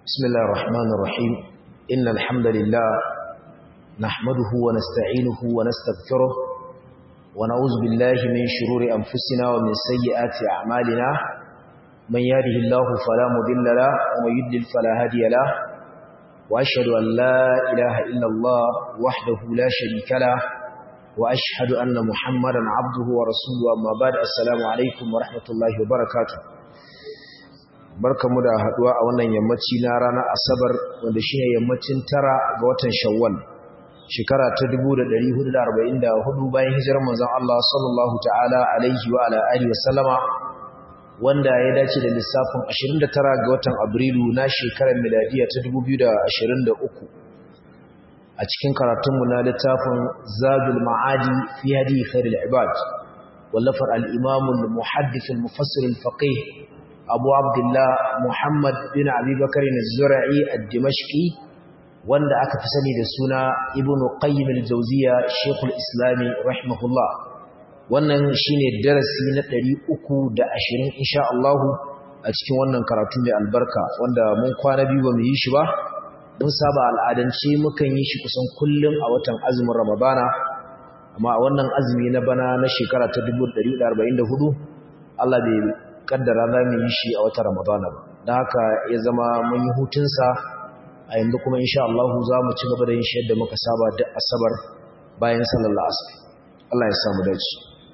بسم الله الرحمن الرحيم إن الحمد لله نحمده ونستعينه ونستغفره ونعوذ بالله من شرور أنفسنا ومن سيئات أعمالنا من يهده الله فلا مضل له ومن يضلل فلا هادي له وأشهد أن لا إله إلا الله وحده لا شريك له وأشهد أن محمدا عبده ورسوله أما بعد السلام عليكم ورحمة الله وبركاته barkamu da haduwa a wannan yammaci na ranar asabar wanda shi ne yammacin tara ga watan shawwal shekara ta 1444 bayan hijirar manzon Allah sallallahu ta'ala alaihi wa ala alihi wasallama wanda ya dace da lissafin 29 ga watan abrilu na shekarar miladiya ta 2023 a cikin karatunmu na littafin zadul ma'adi fi hadi khairul ibad wallafar al-imam al-muhaddith al-mufassir al-faqih abu abdullah muhammad bin abubakar az-zura'i ad-dimashqi wanda aka fi sani da suna ibnu qayyim al-jawziya shaykhul islami rahimahullah wannan shine darasi na 320 insha Allah a cikin wannan karatu mai albarka wanda mun kwana biyu ba mu yi shi ba mun saba al'adance mukan yi shi kusan kullum a watan azumin ramadana amma a wannan azumi na bana na shekara ta 1444 Allah bai kaddara za mu yi shi a watan ramadana ba don haka ya zama mun yi hutunsa a yanzu kuma insha Allah za mu ci gaba da yin shi yadda muka saba da asabar bayan sallallahu asr Allah ya samu dace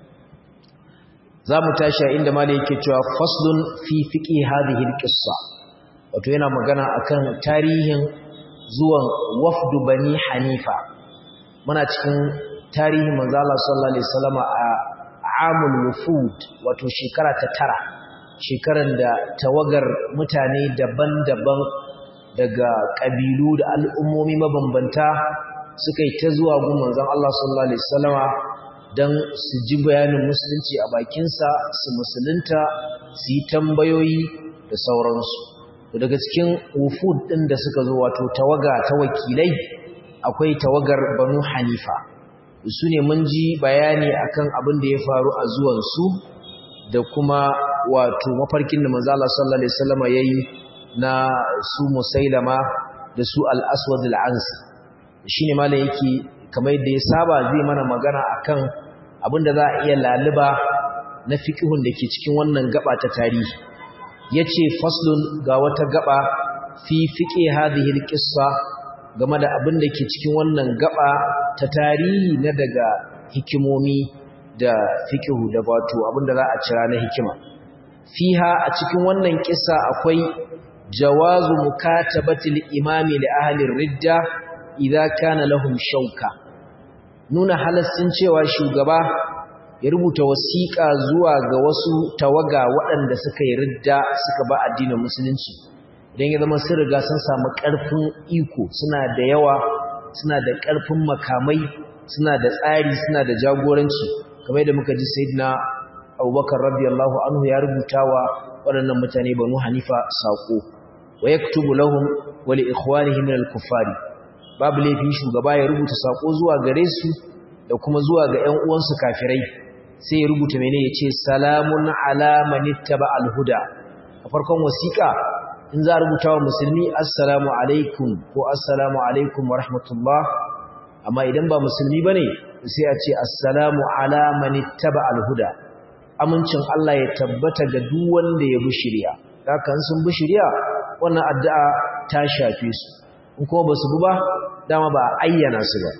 za mu tashi a inda malai yake cewa faslun fi fiqi hadhihi alqissa wato yana magana akan tarihin zuwan wafdu bani hanifa muna cikin tarihin manzo Allah sallallahu alaihi wasallam a amul wufud wato shekara ta tara shekaran da tawagar mutane daban-daban daga kabilu da al'ummomi mabambanta suka yi ta zuwa gun manzon Allah sallallahu alaihi wasallama dan su ji bayanin musulunci a bakinsa su musulunta su yi tambayoyi da sauransu daga cikin wufud ɗin da suka zo wato tawaga ta wakilai akwai tawagar banu hanifa su ne mun ji bayani akan abin da ya faru a zuwansu da kuma wato mafarkin da manzala sallallahu alaihi wasallam yayi na su musailama da su al-aswad al-ansi shine malam yake kamar yadda ya saba zai mana magana akan abin da za a iya laluba na fiqhun da ke cikin wannan gaba ta tarihi yace faslun ga wata gaba fi fiqi hadhihi alqissa game da abin da ke cikin wannan gaba ta tarihi na daga hikimomi da fiqhu da wato abin da za a cira na hikima fiha a cikin wannan kissa akwai jawazu mukatabati al-imami li ahli ridda idza kana lahum shauka nuna halassin cewa shugaba ya rubuta wasiƙa zuwa ga wasu tawaga waɗanda suka yi ridda suka ba addinin musulunci idan ya zama sun riga sun samu ƙarfin iko suna da yawa suna da ƙarfin makamai suna da tsari suna da jagoranci kamar yadda muka ji sayyidina abubakar radiyallahu anhu ya rubuta wa waɗannan mutane banu hanifa saƙo wa yaktubu lahum wa li ikhwanihim min al-kuffari babu laifi shugaba ya rubuta saƙo zuwa gare su da kuma zuwa ga ƴan uwansu kafirai sai ya rubuta mene ya ce salamun alamanitta ba alhuda a farkon wasiƙa in za a rubuta wa musulmi assalamu alaikum ko assalamu alaikum wa rahmatullah amma idan ba musulmi ba ne sai a ce assalamu alamanitta ba alhuda amincin Allah ya tabbata ga duk wanda ya bi shirya kan sun bi shirya wannan addu'a ta shafe su in kuma ba su bi ba dama ba ayyana su ba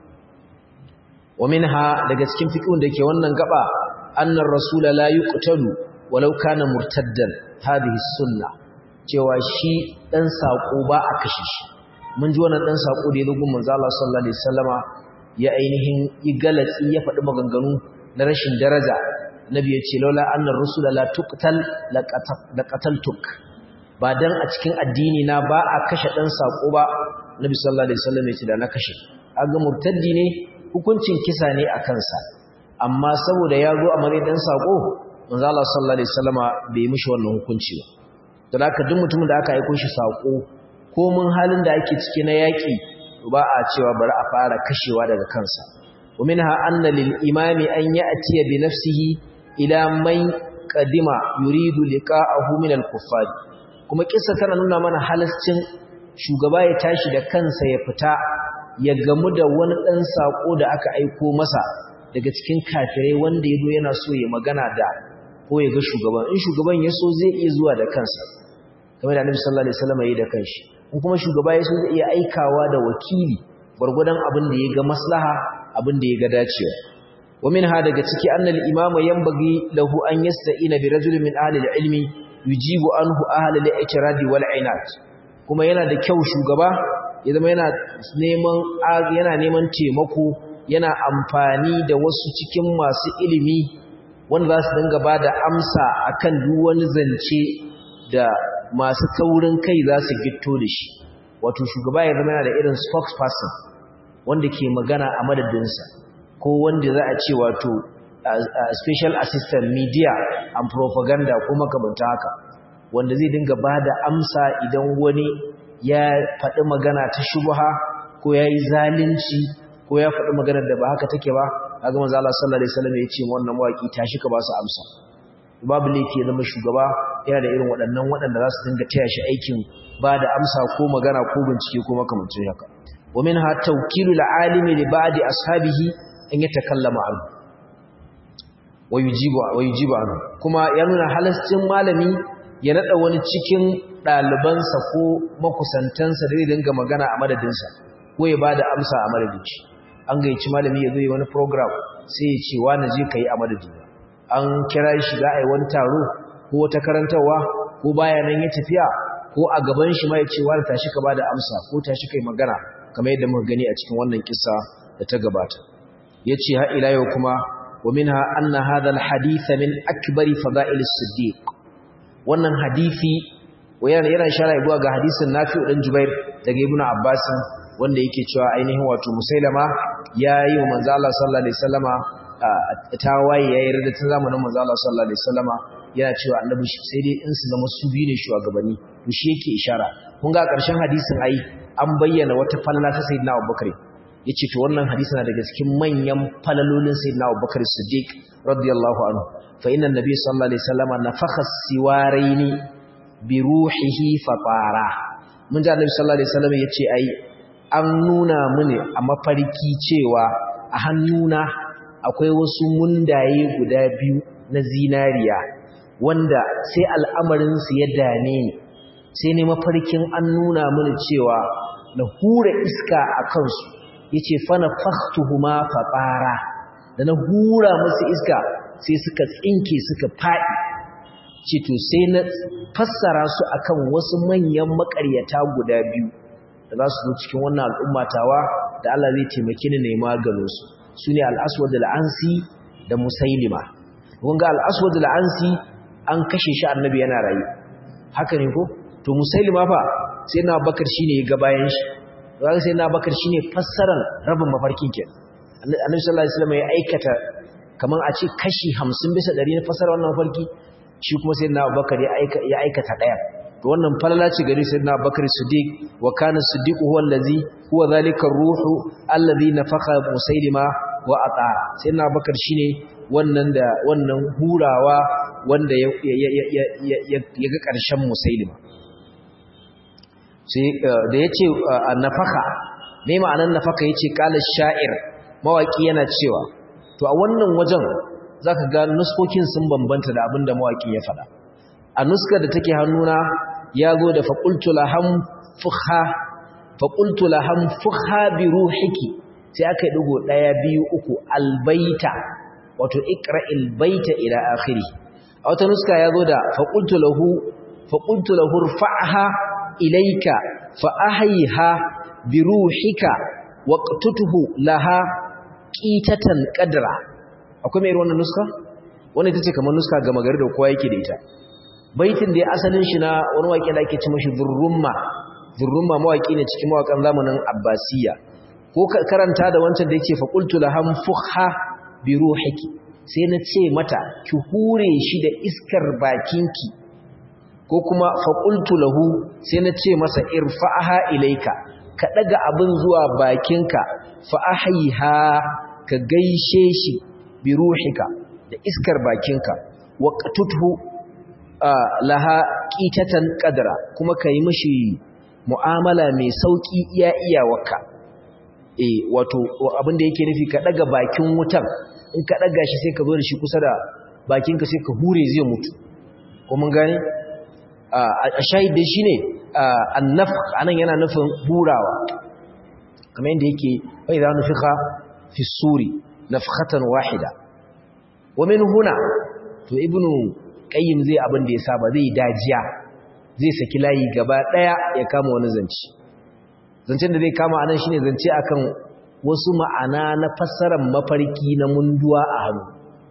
ومنها daga cikin fiqhun dake wannan gaba annar rasul la yuqtalu walau kana murtaddan hadhihi sunna cewa shi dan sako ba a kashe shi mun ji wannan dan sako da yazo gun manzo Allah sallallahu alaihi wasallama ya ainihin yi galatsi ya faɗi maganganu na rashin daraja nabi ya ce laula annar rasul la tuqtal la qataltuk ba dan a cikin addini na ba a kashe dan sako ba nabi sallallahu alaihi wasallam ya ce da na kashe aga murtaddi ne hukuncin kisa ne a kansa amma saboda ya zo a matsayin dan sako manzo Allah sallallahu alaihi wasallama bai mishi wannan hukunci ba don haka duk mutumin da aka aika shi sako ko mun halin da ake ciki na yaki ba a cewa bari a fara kashewa daga kansa wa minha anna lil imami an ya'ti bi nafsihi ila man qadima yuridu liqa'ahu min al kuffar a kuma kissa tana nuna mana halascin shugaba ya tashi da kansa ya fita ya gamu da wani ɗan saƙo da aka aiko masa daga cikin kafirai wanda ya zo yana so ya magana da ko ya ga shugaban in shugaban ya so zai iya zuwa da kansa kamar da annabi sallallahu alaihi wasallam yi da kanshi in kuma shugaba ya so zai iya aikawa da wakili gwargwadon abin da ya ga maslaha abin da ya ga dacewa wa minha daga ciki annal imama yanbaghi lahu an yasta'ina bi rajulin min ahli al-ilmi yujibu anhu ahli al-i'tiradi wal inat kuma yana da kyau shugaba ya zama yana neman yana neman taimako yana amfani da wasu cikin masu ilimi wanda za su dinga ba da amsa akan duk wani zance da masu taurin kai za su gitto da shi wato shugaba ya zama yana da irin spokesperson wanda ke magana a madadinsa ko wanda za a ce wato special assistant media and propaganda ko makamanta haka wanda zai dinga ba da amsa idan wani ya faɗi magana ta shubha ko ya yi zalunci ko ya faɗi maganar da ba haka take ba kaga manzo Allah sallallahu alaihi wasallam ya ce wannan mawaki tashi ka ba su amsa babu laifi ya zama shugaba yana da irin waɗannan waɗanda za su dinga taya shi aikin ba da amsa ko magana ko bincike ko makamancin haka wa minha tawkilu al-alimi li ba'di ashabihi an yatakallama anhu wa yujibu wa yujibu anhu kuma ya nuna halascin malami ya nada wani cikin ɗalibansa ko makusantansa da zai dinga magana a madadinsa ko ya bada amsa a madadin shi an gayyaci malami ya zo yi wani program sai ya ce wani je ka yi a madadina an kira shi za a yi wani taro ko wata karantarwa ko baya nan ya tafiya ko a gaban shi ma ya ce wani tashi ka bada amsa ko tashi kai magana kamar yadda muka gani a cikin wannan kissa da ta gabata yace har ila yau kuma wa minha anna hadha alhadith min akbari fada'il as-siddiq wannan hadisi yana yana shara zuwa ga hadisin Nafi'u dan Jubair daga Ibn Abbas wanda yake cewa ainihin wato Musailama yayi wa manzo Allah sallallahu alaihi wasallama tawaye yayi rida tun zamanin manzo Allah sallallahu alaihi wasallama yana cewa annabi sai dai in su zama su biyu ne shugabanni to shi yake ishara kun ga ƙarshen hadisin ai an bayyana wata falala ta sayyidina Abubakar yace to wannan hadisi na daga cikin manyan falalolin sayyidina Abubakar Siddiq radiyallahu anhu fa inna nabiy sallallahu alaihi wasallama nafakha siwaraini bi ruhihi fatara mun ji annabi sallallahu alaihi wasallam yace ai an nuna mini a mafarki cewa a hannuna akwai wasu mundaye guda biyu na zinariya wanda sai al'amarin su ya dane ni sai ne mafarkin an nuna mini cewa na hura iska a kansu yace fana faktuhuma fatara da na hura musu iska sai suka tsinke suka faɗi ce to sai na fassara su akan wasu manyan makaryata guda biyu da za su zo cikin wannan al'ummatawa da Allah zai taimake ni ne maganin su sune al-aswad al-ansi da musailima kun ga al-aswad al-ansi an kashe shi annabi yana rayu haka ne ko to musailima fa sai na bakar shine ya ga bayan shi kaga sai na bakar shine fassaran rabin mafarkin ke annabi sallallahu alaihi wasallam ya aikata kaman a ce kashi 50 bisa 100 na fassara wannan mafarki shi kuma sai na bakar ya aikata daya to wannan falala ce gari sai na bakar siddiq wa kana siddiq huwa allazi huwa zalika ruhu allazi nafakha musailima wa ata sai na bakar shine wannan da wannan hurawa wanda ya ya ga karshen musailima sai da yace nafaka me ma'anar nafaka yace qala sha'ir mawaki yana cewa to a wannan wajen zaka ga nuskokin sun bambanta da abinda mawakin ya faɗa a nuskar da take hannuna ya zo da faqultu laham fukha faqultu laham fukha bi ruhiki sai aka yi digo daya biyu uku albaita wato iqra'il baita ila akhiri a wata nuska ya zo da faqultu lahu faqultu lahu rfa'ha ilayka fa ahyiha bi ruhika waqtutuhu laha qitatan qadra akwai mai wannan nuska wannan ita ce kamar nuska ga magari da kowa yake da ita baitin da ya asalin shi na wani waƙe da ake ci mashi zurrumma zurrumma mawaƙi ne cikin mawaƙan zamanin abbasiya ko karanta da wancan da yake faqultu laham fuha bi ruhiki sai na ce mata ki hure shi da iskar bakinki ko kuma faqultu lahu sai na ce masa irfa'aha ilaika ka daga abin zuwa bakinka fa ahyiha ka gaishe shi biruhika da iskar bakinka waqtuthu laha qitatan qadra kuma kai mishi mu'amala mai sauki iya iyawarka eh wato abin da yake nufi ka daga bakin wutan in ka daga shi sai ka zo da shi kusa da bakinka sai ka hure zai mutu ko mun gane a shahid dai shine annafq anan yana nufin hurawa kamar yadda yake fa idza nufikha fi suri nafkhatan wahida wa min huna to ibnu qayyim zai abin da ya saba zai dajiya zai saki layi gaba daya ya kama wani zanci zancen da zai kama anan shine zance akan wasu ma'ana na fassarar mafarki na munduwa a hannu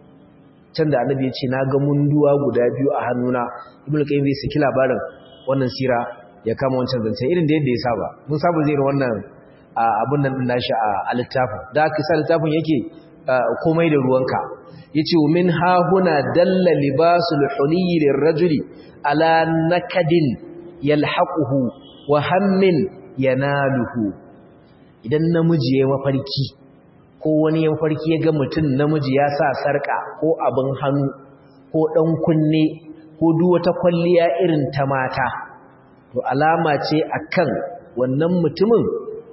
can da annabi ya ce na ga munduwa guda biyu a hannuna ibnu qayyim zai saki labarin wannan sira ya kama wancan zance irin da yadda ya saba mun saba zai wannan abun nan din nashi a littafin da aka sa littafin yake komai da ruwanka yace min ha huna dalla libasul huliyyi lirrajuli ala nakadin yalhaquhu wa hammin yanaluhu idan namiji ya mafarki ko wani ya mafarki ya ga mutum namiji ya sa sarka ko abin hannu ko dan kunne ko duk wata kwalliya irin ta mata to alama ce akan wannan mutumin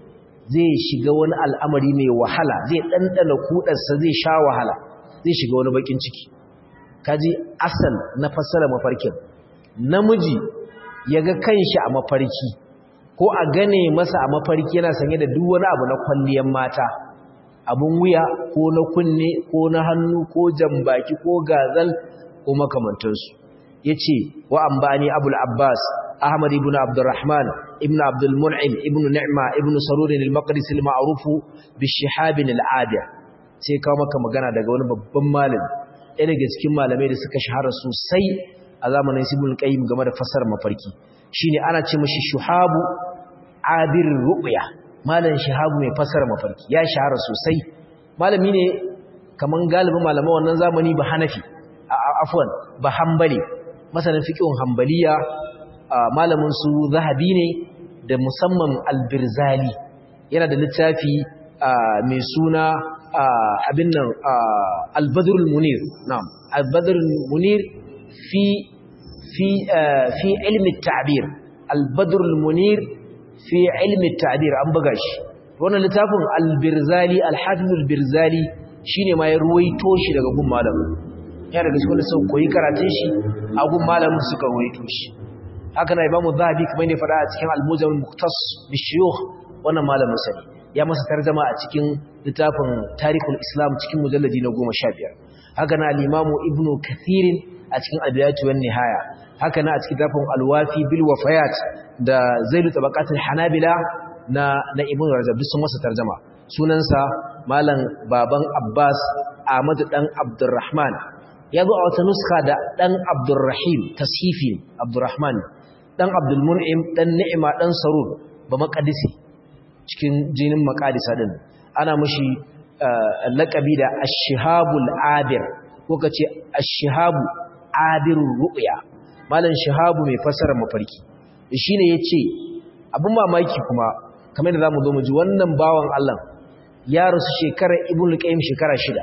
zai shiga wani al'amari mai wahala zai ɗanɗana kuɗarsa zai sha wahala zai shiga wani bakin ciki kaji asal na fassara mafarkin namiji ya ga kanshi a mafarki ko a gane masa a mafarki yana sanye da duk wani abu na kwalliyar mata abun wuya ko na kunne ko na hannu ko jambaki ko gazal ko makamantansu ya ce wa an bani abul abbas ahmad ibn abdurrahman ibn abdul mun'im ibn ni'ma ibn sarurin al-maqdisi al-ma'ruf bi shihab al-adir sai kawo maka magana daga wani babban malami ɗaya daga cikin malamai da suka shahara sosai a zamanin ibn qayyim game da fasar mafarki shine ana ce mishi shuhabu abir ru'ya malam shahabu mai fasar mafarki ya shahara sosai malami ne kaman galibin malaman wannan zamani ba hanafi afwan ba hanbali masanin fiqhun hanbaliya malamin su zahabi ne da musamman albirzali yana da littafi mai suna abin nan albadrul munir na'am albadrul munir fi fi fi ilmi at-ta'bir albadrul munir fi ilmi at-ta'bir an buga shi wannan littafin albirzali alhafiz albirzali shine ma ya ruwaito shi daga gun malamin ya daga cikin sun koyi karatun shi a gun malamin suka ruwaito shi haka na imamu zahabi kamar ne faɗa a cikin al-mujam muqtas bi shuyukh wannan malamin sani ya masa tarjuma a cikin littafin tarihul islam cikin mujalladi na 15 haka na al-imamu ibnu kathir a cikin al-bidayatu wan nihaya haka na a cikin littafin al-wafi bil wafayat da zailu tabaqatul hanabila na na ibnu rajab duk sun masa tarjuma sunansa malam baban abbas ahmad dan abdurrahman ya zo a wata nuska da dan abdurrahim tashifi abdurrahman dan Abdul Mun'im dan Ni'ima dan Sarur ba maqdisi cikin jinin maqadisa din ana mushi laqabi da Ash-Shihabul Abir ko kace Ash-Shihabu Abirur Ru'ya malan Shihabu mai fasara mafarki shine yace abun mamaki kuma kamar da zamu zo mu ji wannan bawan Allah ya rasu shekarar Ibn Qayyim shekara shida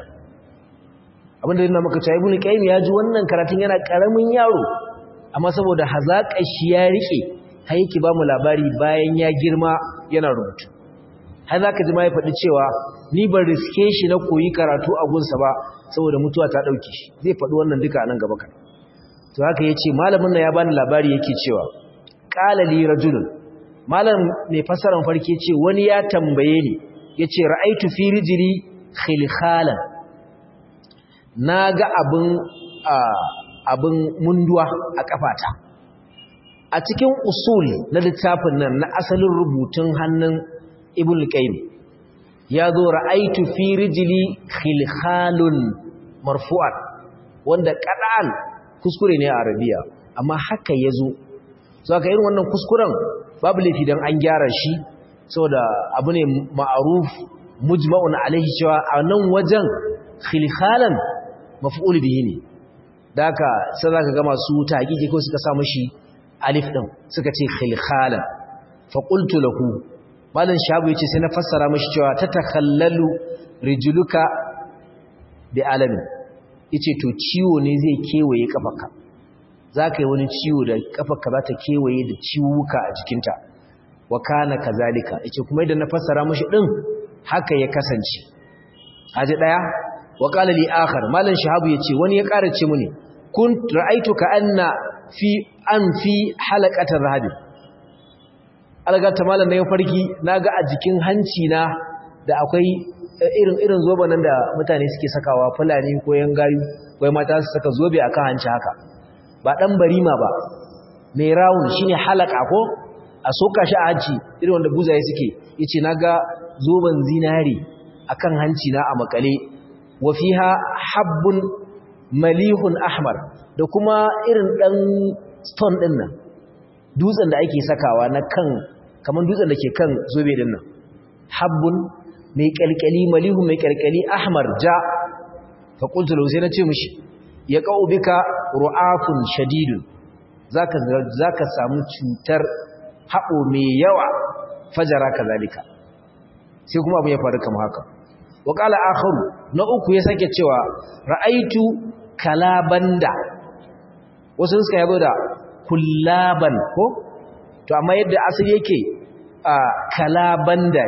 abinda yana maka cewa Ibn Qayyim ya ji wannan karatun yana karamin yaro amma saboda hazaƙar shi ya rike har yake ba mu labari bayan ya girma yana rubutu har za ka ji ma ya faɗi cewa ni ban riske shi na koyi karatu a gunsa ba saboda mutuwa ta ɗauke shi zai faɗi wannan duka a nan gaba kan to haka ya ce malamin na ya bani labari yake cewa ƙalali rajulun malam mai fasaran farki ce wani ya tambaye ni ya ce ra'aitu fi rijili khilkhalan na ga abin abin munduwa a kafata a cikin usul na littafin nan na asalin rubutun hannun ibn qayyim ya zo ra'aitu fi rijli khilkhalun marfu'an wanda qad'an kuskure ne a arabiya amma haka yazo saka irin wannan kuskuren babu laifi dan an gyara shi saboda abu ne ma'ruf mujma'un alaihi cewa a nan wajen khilkhalan maf'ul bihi ne da haka sai za ka ga masu taƙiƙi ko suka samu shi alif ɗin suka ce khilkhalan faƙultu lahu malin shabu ya ce sai na fassara mashi cewa ta takallalu rijuluka bi alamin ya ce to ciwo ne zai kewaye ƙafaka zaka yi wani ciwo da kafarka za ta kewaye da ciwuka a jikinta wa kana kazalika yace kuma idan na fassara mishi din haka ya kasance haji daya wa qala li akhar malan shahabu yace wani ya ƙara ce muni kun ra'aytuka anna fi an fi halaqatir rahabi algata malan ne farki naga a jikin hanci na da akwai irin irin zoba nan da mutane suke sakawa fulani ko yangayu ko mata su saka zobe akan hanci haka ba dan barima ba mai rawun shine halaka ko a soka shi a hanci irin wanda buzaye suke yace naga zoban zinari akan hanci na a makale wa fiha habbun malihun ahmar da kuma irin dan stone din nan dutsen da ake sakawa na kan kaman dutsen da ke kan zobe din nan habbun mai kalkali malihu mai kalkali ahmar ja fa qultu lahu sai na ce mishi ya qau bika ru'afun shadidun zaka zaka samu cutar haɓo mai yawa fajara kazalika sai kuma abu ya faru kamar haka wa qala akharu na uku ya sake cewa ra'aitu kalabanda wasu suka yabo da kullaban ko to amma yadda asali yake a kalabanda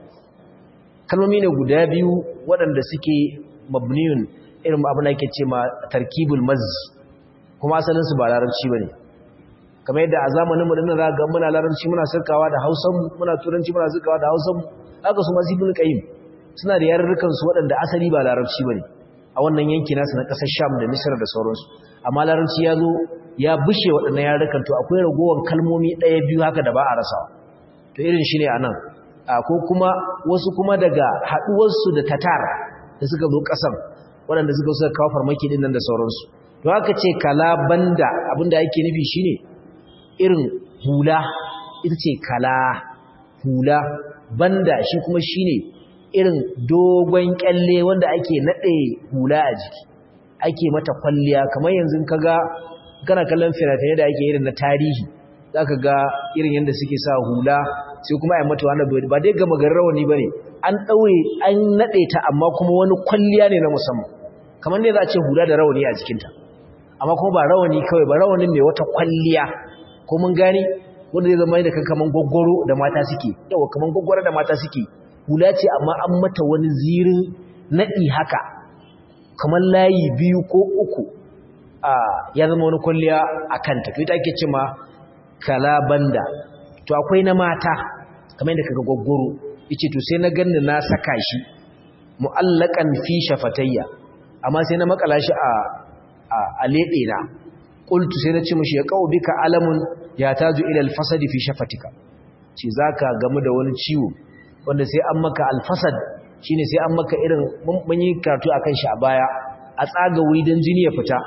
kalmomi ne guda biyu waɗanda suke mabniyun irin abin da yake ce ma tarkibul mazz kuma asalin su ba larabci bane kamar yadda a zamanin mu dinnan zaka ga muna larabci muna sirkawa da Hausan muna turanci muna sirkawa da Hausan haka su masu ibn qayyim suna da yarurrukan su waɗanda asali ba larabci bane a wannan yanki nasu na ƙasar Sham da Misra da sauransu amma larabci ya zo ya bushe waɗannan yarurrukan to akwai ragowar kalmomi ɗaya biyu haka da ba a rasawa to irin shine anan ko kuma wasu kuma daga haɗuwarsu da Tatar da suka zo ƙasar waɗanda suka suka kawo farmaki ɗin nan da sauransu to haka ce kala banda abinda ake nufi shine irin hula ita ce kala hula banda shi kuma shine irin dogon kyalle wanda ake nade hula a jiki ake mata kwalliya kamar yanzu kaga kana kallon fina-finai da ake irin na tarihi zaka ga irin yanda suke sa hula sai kuma ai mata wani ba dai gama garin rawani bane an daure an nade ta amma kuma wani kwalliya ne na musamman kamar ne za a ce hula da rawani a jikinta amma kuma ba rawani kawai ba rawanin mai wata kwalliya ko mun gani wanda zai zama da kaman gwaggwaro da mata suke yawa kaman gwaggwaro da mata suke hula ce amma an mata wani zirin naɗi haka kamar layi biyu ko uku a ya zama wani kwalliya a kanta ita ake ce ma kalabanda to akwai na mata kamar yadda kaga gwaggwaro yace to sai na ganni na saka shi mu'allakan fi shafatayya amma sai na makala shi a a lebe na qultu sai na ce mishi ya qaw bika alamun ya taju ila alfasadi fi shafatika ce zaka gamu da wani ciwo wanda sai an maka alfasad shine sai an maka irin mun yi karatu akan shi a baya a tsaga wuri dan jini ya fita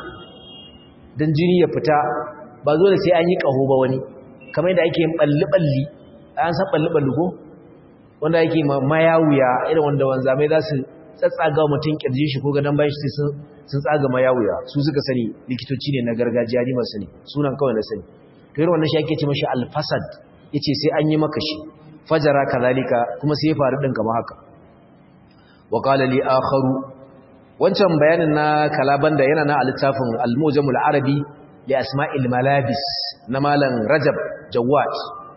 dan jini ya fita ba zo da sai an yi kaho ba wani kamar yadda ake yin balli balli an san balli balli ko wanda yake mayawuya irin wanda wanzamai za su tsatsaga mutum kirjin shi ko gadon bayan shi sun sun tsaga mayawuya su suka sani likitoci ne na gargajiya ni masu ne sunan kawai na sani to irin wannan shi ake ce mashi alfasad yace sai an yi maka shi fajara kazalika kuma sai ya faru din kamar haka wa qala li akharu wancan bayanin na kalabanda yana na littafin al-mujamul arabi li asma'il malabis na malam rajab jawad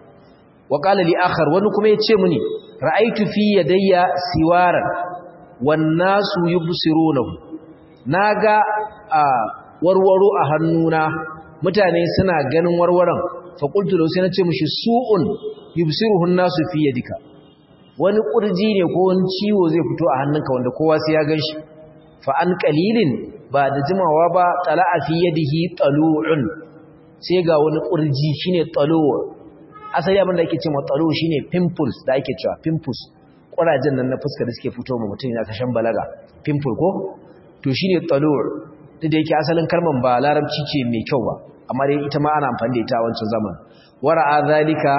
wa qala li akhar wani kuma yace muni ra'aytu fi yadayya siwaran wan nasu yubsirunahu naga a warwaro a hannuna mutane suna ganin warwaron fa qultu lahu sai nace mishi su'un yubsiruhu an-nasu fi yadika wani kurji ne ko wani ciwo zai fito a hannunka wanda kowa sai ya ganshi fa an qalilin ba da jimawa ba tala'a fi yadihi talu'un sai ga wani kurji shine talu' asali abin da ake cewa talu' shine pimples da ake cewa pimples kurajen nan na fuska da suke fito ma mutum yana kashan balaga pimple ko to shine talu' duk da yake asalin kalman ba larabci ce mai kyau ba amma dai ita ma ana amfani da ita a wancan zaman wara'a zalika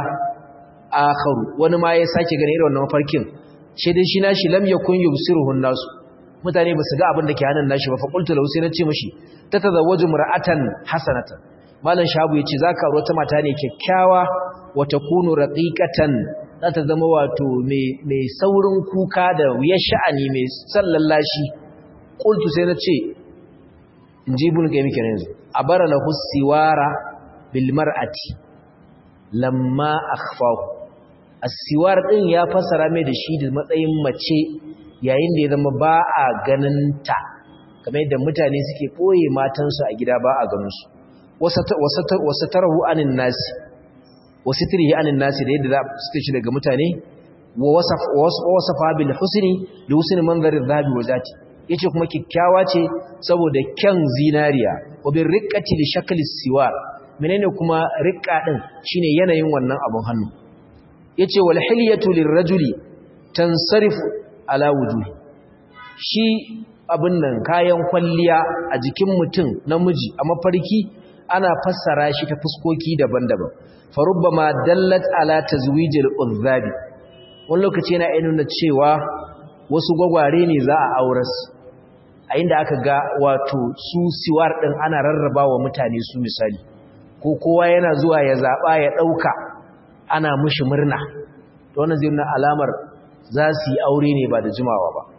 akharu wani ma ya sake gane irin wannan mafarkin shi dai shi nashi lam yakun yubsiruhu nasu mutane ba su ga abin da ke hannun nashi ba fa qultu lahu sai na ce mishi tatazawwaju mar'atan hasanatan malam shabu yace zaka aure wata mata ne kyakkyawa wa takunu raqiqatan za ta zama wato mai mai saurin kuka da wuyar sha'ani mai sallallashi qultu sai na ce inji ibn qayyim kenan yanzu abara lahu siwara bil mar'ati lamma akhfahu as-siwar din ya fasara mai da shi da matsayin mace yayin da ya zama ba a ganin ta kamar yadda mutane suke koye matansu a gida ba a ganin su wasa tarahu anin nasi wasu tirihi anin nasi da yadda za su shi daga mutane wa wasafa bil husni li husni manzarin zabi wa zati yace kuma kikkiawa ce saboda kyan zinariya wa bil riqqati li shakli siwar menene kuma riqqa din shine yanayin wannan abun hannu yace wal hilyatu lirrajuli tansarifu ala wujuhi shi abin nan kayan kwalliya a jikin mutum namiji a mafarki ana fassara shi ta fuskoki daban-daban farubbama dallat ala tazwijil uzzabi wani lokaci yana iya nuna cewa wasu gwagware ne za a auras a inda aka ga wato su siwar din ana rarraba wa mutane su misali ko kowa yana zuwa ya zaba ya dauka ana mushi murna to wannan zai nuna alamar za su yi aure ne ba da jimawa ba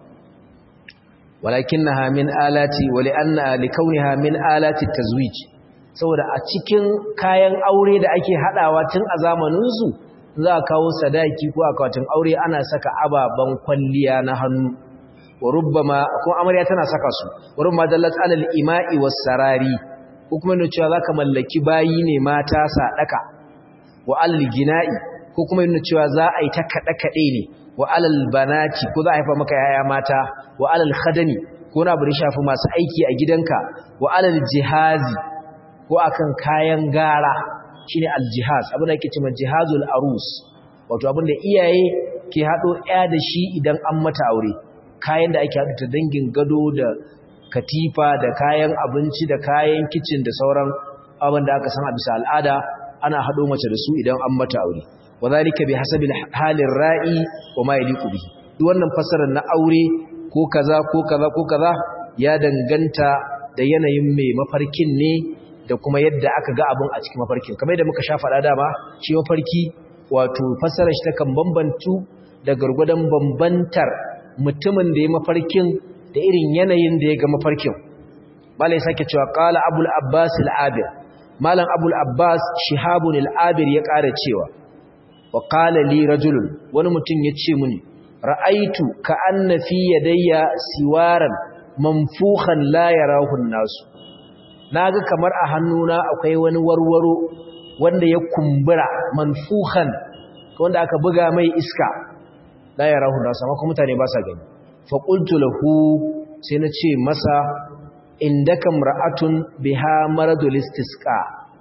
walakinnaha min alati wa li'anna likauniha min alati tazwij saboda a cikin kayan aure da ake hadawa tun a zamanin su za a kawo sadaki ko akwatin aure ana saka ababan kwalliya na hannu wa rubbama ko amarya tana saka su wa rubbama dallat alal ima'i was sarari ko kuma ne cewa zaka mallaki bayi ne mata sadaka wa alal gina'i ko kuma ne cewa za a yi ta kada kade ne wa alal banati ko za a haifa maka yaya mata wa alal khadami ko na bari shafi masu aiki a gidanka wa alal jihazi ko akan kayan gara shine aljihaz abin da yake cewa jihazul arus wato abin da iyaye ke hado ɗaya da shi idan an mata aure kayan da ake hado ta dangin gado da katifa da kayan abinci da kayan kitchen da sauran abin da aka san a bisa al'ada ana hado mace da su idan an mata aure wadhalika bihasabi halin ra'i wa ma yaliqu bihi duk wannan fasarar na aure ko kaza ko kaza ko kaza ya danganta da yanayin mai mafarkin ne da kuma yadda aka ga abin a cikin mafarkin kamar yadda muka sha faɗa dama shi mafarki wato fassarar shi takan bambantu da gargwadon bambantar mutumin da ya mafarkin da irin yanayin da ya ga mafarkin malai sake cewa qala abul abbas al-abir malam abul abbas shihabun al-abir ya ƙara cewa wa qala li rajulun wani mutum ya ce mini ra'aitu ka anna fi yadayya siwaran manfukhan la yarahu an-nasu na ga kamar a hannuna akwai wani warwaro wanda ya kumbura manfuhan wanda aka buga mai iska la ya rahu da sama kuma mutane ba sa gani fa qultu lahu sai na ce masa indaka mar'atun biha maradul istisqa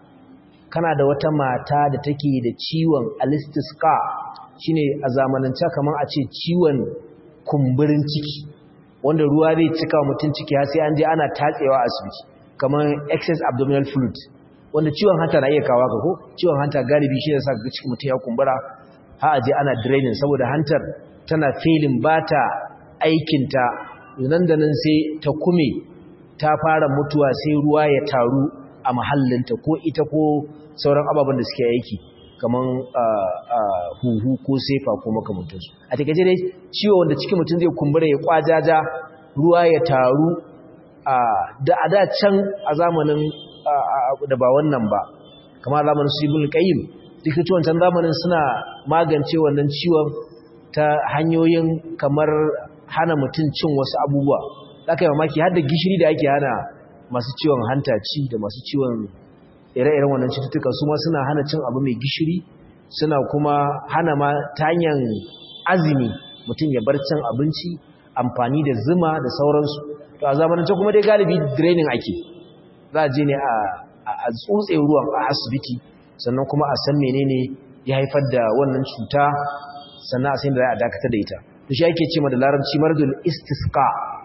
kana da wata mata da take da ciwon alistisqa shine a zamanance kamar a ce ciwon kumburin ciki wanda ruwa zai cika mutun ciki har sai an je ana tatsewa asibiti kamar excess abdominal fluid wanda ciwon hanta na iya kawo ka ko ciwon hanta galibi shi ne sa ga cikin mutum ya kumbura ha aje ana draining saboda hantar tana failing ba ta aikinta nan da nan sai ta kume ta fara mutuwa sai ruwa ya taru a mahallinta ko ita ko sauran ababen da suke aiki kamar huhu ko sefa ko makamantansu a takaice dai ciwo wanda cikin mutum zai kumbura ya kwajaja ruwa ya taru da a da can a zamanin da ba wannan ba kamar zamanin su ibn qayyim likitoci wancan zamanin suna magance wannan ciwon ta hanyoyin kamar hana mutum cin wasu abubuwa zaka yi mamaki har da gishiri da ake hana masu ciwon hanta ci da masu ciwon ire-iren wannan cututtuka su ma suna hana cin abu mai gishiri suna kuma hana ma ta hanyar azumi mutum ya bar cin abinci amfani da zuma da sauransu to a zamanance kuma dai galibi draining ake za a je ne a tsutse ruwan a asibiti sannan kuma a san menene ya haifar da wannan cuta sannan a san da za a dakatar da ita to shi ake ce ma da larabci mardul istisqa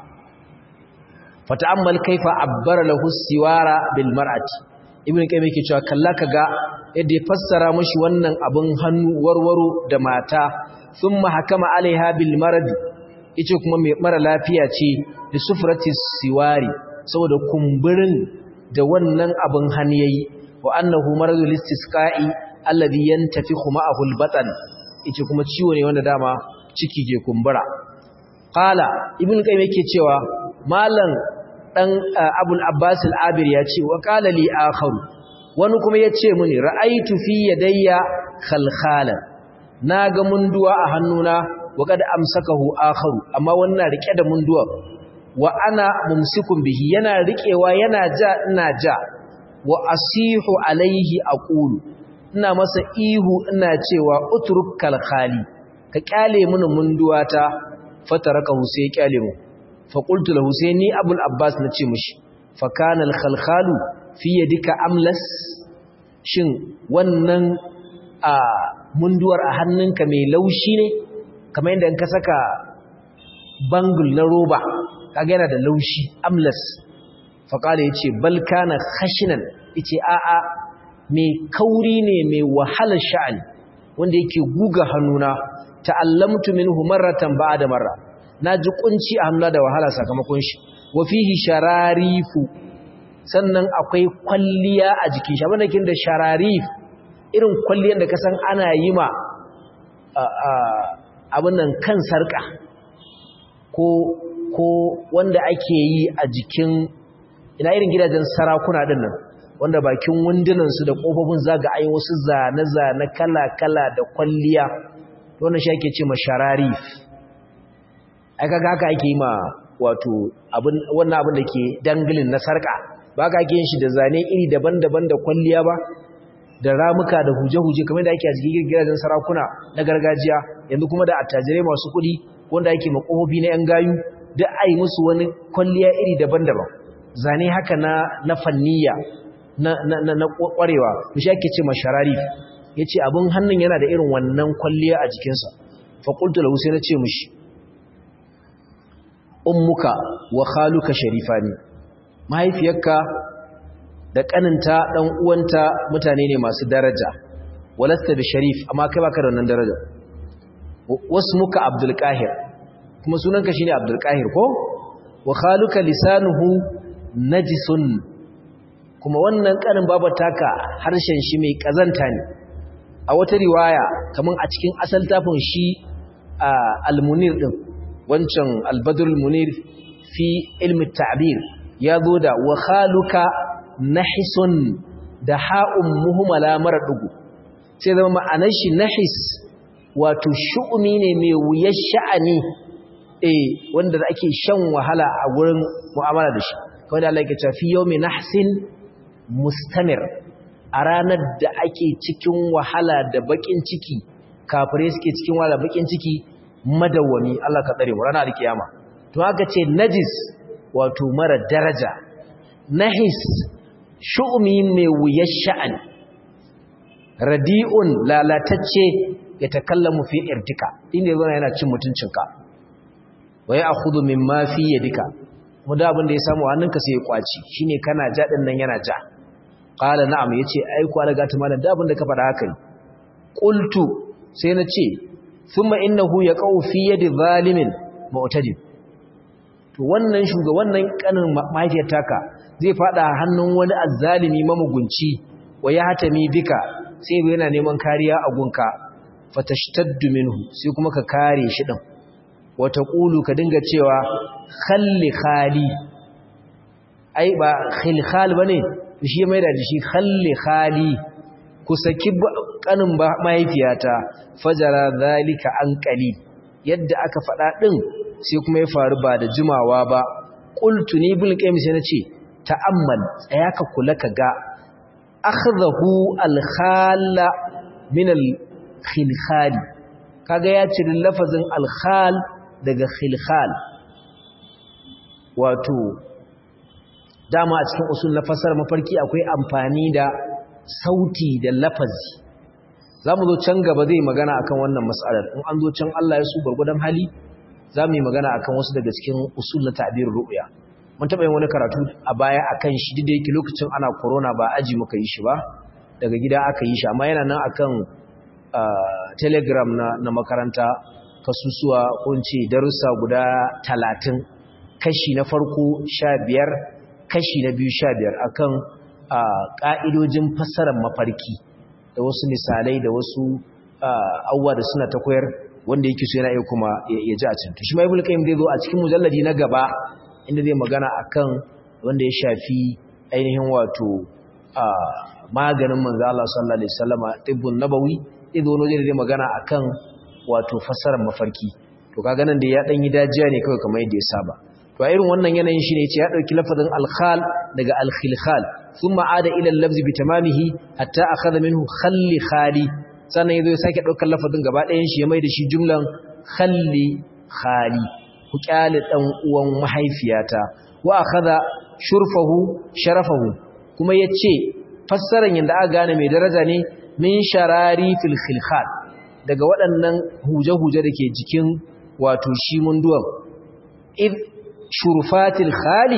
fata'ammal kaifa abbara lahu siwara bil mar'ati ibn qayyim yake cewa kalla kaga yadda ya fassara mashi wannan abun hannu warwaro da mata thumma hakama alaiha bil marad yace kuma mai mara lafiya ce da sufrati siwari saboda kumburin da wannan abun hannu yayi wa annahu maradul istisqa'i alladhi yantafikhu ma'ahu al batan yace kuma ciwo ne wanda dama ciki ke kumbura qala ibn qayyim yake cewa malam dan abul abbas al-abir ya ce wa qala li akharu wani kuma ya ce mini ra'aitu fi yadayya khalkhalan naga munduwa a hannuna wa kad amsakahu akharu amma wannan rike da munduwa wa ana mumsikun bihi yana rikewa yana ja ina ja wa asihu alaihi aqulu ina masa ihu ina cewa utruk kalkhali ka kyale mini munduwata fataraka sai kyale mu fa qultu lahu sai ni abul abbas nace mishi fa kana al-khalkhalu fi yadika amlas shin wannan a munduwar a hannunka mai laushi ne kamar yadda in ka saka bangul na roba kaga yana da laushi amlas fa kala yace bal kana khashinan yace a a mai kauri ne mai wahalar sha'ani wanda yake guga hannuna ta'allamtu minhu marratan ba'da marra naji kunci a hannuna da wahala sakamakon shi wa fihi shararifu sannan akwai kwalliya a jikin shi abinda kin da shararif irin kwalliyar da kasan ana yi ma abin nan kan sarka ko ko wanda ake yi a jikin ina irin gidajen sarakuna din nan wanda bakin wundunan su da kofofin zaga ayi wasu zane-zane kala-kala da kwalliya wannan shi ake ce ma shararif ai kaga haka ake yi ma wato abin wannan abin da ke dangilin na sarka ba ka ake yin shi da zane iri daban-daban da kwalliya ba da ramuka da huje-huje kamar da ake a cikin gidajen sarakuna na gargajiya yanzu kuma da attajirai masu kuɗi wanda ake makofofi na 'yan gayu duk a yi musu wani kwalliya iri daban-daban zane haka na na fanniya na na na kwarewa shi ake ce masharari yace abin hannun yana da irin wannan kwalliya a jikinsa fa qultu lahu sai na ce mishi ummuka wa khaluka sharifani mahaifiyarka da kaninta dan uwanta mutane ne masu daraja walasta bi sharif amma kai baka da wannan daraja wasmuka abdul qahir kuma sunanka shine abdul qahir ko wa khaluka lisanuhu najisun kuma wannan kanin babataka harshen shi mai kazanta ne a wata riwaya kaman a cikin asal tafin shi al-munir din wancan al-badrul munir fi ilmi ta'bir ya zo da wa khaluka nahisun da ha'un muhmala mara dugu sai zama ma'anar shi nahis wato shu'umi ne mai wuyar sha'ani eh wanda ake shan wahala a wurin mu'amala da shi kawai da Allah yake cewa fi yawmi nahsin mustamir a ranar da ake cikin wahala da bakin ciki kafirai suke cikin wahala bakin ciki madawwami Allah ka tsare mu ranar alkiyama to haka ce najis wato mara daraja nahis shu'umi mai wuyar sha'ani radi'un lalatacce ya takallamu fi irtika inda yazo yana cin mutuncinka wa ya akhudhu mimma fi yadika mu da abin da ya samu hannunka sai ya kwaci shine kana ja din nan yana ja qala na'am yace ai ku alaga ta malam da abin da ka faɗa haka ne qultu sai na ce thumma innahu yaqau fi yadi zalimin mu'tadid to wannan shuga wannan kanin mahaifiyar taka zai fada hannun wani azzalimi mamugunci wa ya hatami bika sai yana neman kariya a gunka fatashtaddu minhu sai kuma ka kare shi din wata qulu ka dinga cewa khalli khali ai ba khilkhal bane shi mai da shi khalli khali ku saki kanin mahaifiyata fajara zalika an qali yadda aka fada din sai kuma ya faru ba da jimawa ba qultu ni bil qayyim sai nace ta'ammal tsaya ka kula ka ga akhdahu al-khala min al-khilkhal kaga ya ciri lafazin al-khal daga khilkhal wato dama a cikin usul na fasar mafarki akwai amfani da sauti da lafazi zamu zo can gaba zai magana akan wannan mas'alar in an zo can Allah ya su gurgudan hali zamu yi magana akan wasu daga cikin usul na ta'bir ru'ya mun taɓa yin wani karatu a baya akan shi duk da yake lokacin ana corona ba aji muka yi shi ba daga gida aka yi shi amma yana nan akan telegram na, na makaranta kasusuwa kunce darussa guda talatin kashi na farko sha biyar kashi na biyu sha biyar akan ƙa'idojin fassarar mafarki da wasu misalai da wasu abubuwa da suna ta koyar wanda yake so yana iya kuma ya ji a cikin shi ma ibn qayyim zai zo a cikin mujalladi na gaba inda zai magana akan wanda ya shafi ainihin wato maganin manzo Allah sallallahu alaihi wasallama tibbun nabawi ido ne da magana akan wato fassarar mafarki to kaga nan da ya dan yi dajiya ne kawai kamar yadda ya saba to a irin wannan yanayin shi ne ce ya dauki lafazin al-khal daga al-khilkhal thumma ada ila al-lafzi bi tamamihi hatta akhadha minhu khalli khali sannan yazo ya sake daukar lafazin gaba ɗayan shi ya mai da shi jumlan khalli khali ku kyale dan uwan mahaifiyata wa akhadha shurfahu sharafahu kuma yace fassaran yanda aka gane mai daraja ne min sharari fil khilkhal daga waɗannan huje-huje da ke jikin wato shi munduwan id shurfatil khali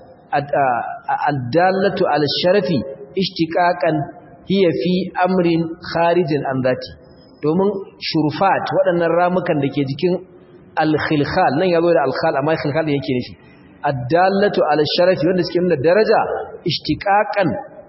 addallatu al sharafi ishtiqaqan hiya fi amrin kharijin an zati domin shurfat waɗannan ramukan da ke jikin al khilkhal nan yazo da al khal amma khilkhal da yake nufi addallatu al sharafi wanda suke nuna daraja ishtiqaqan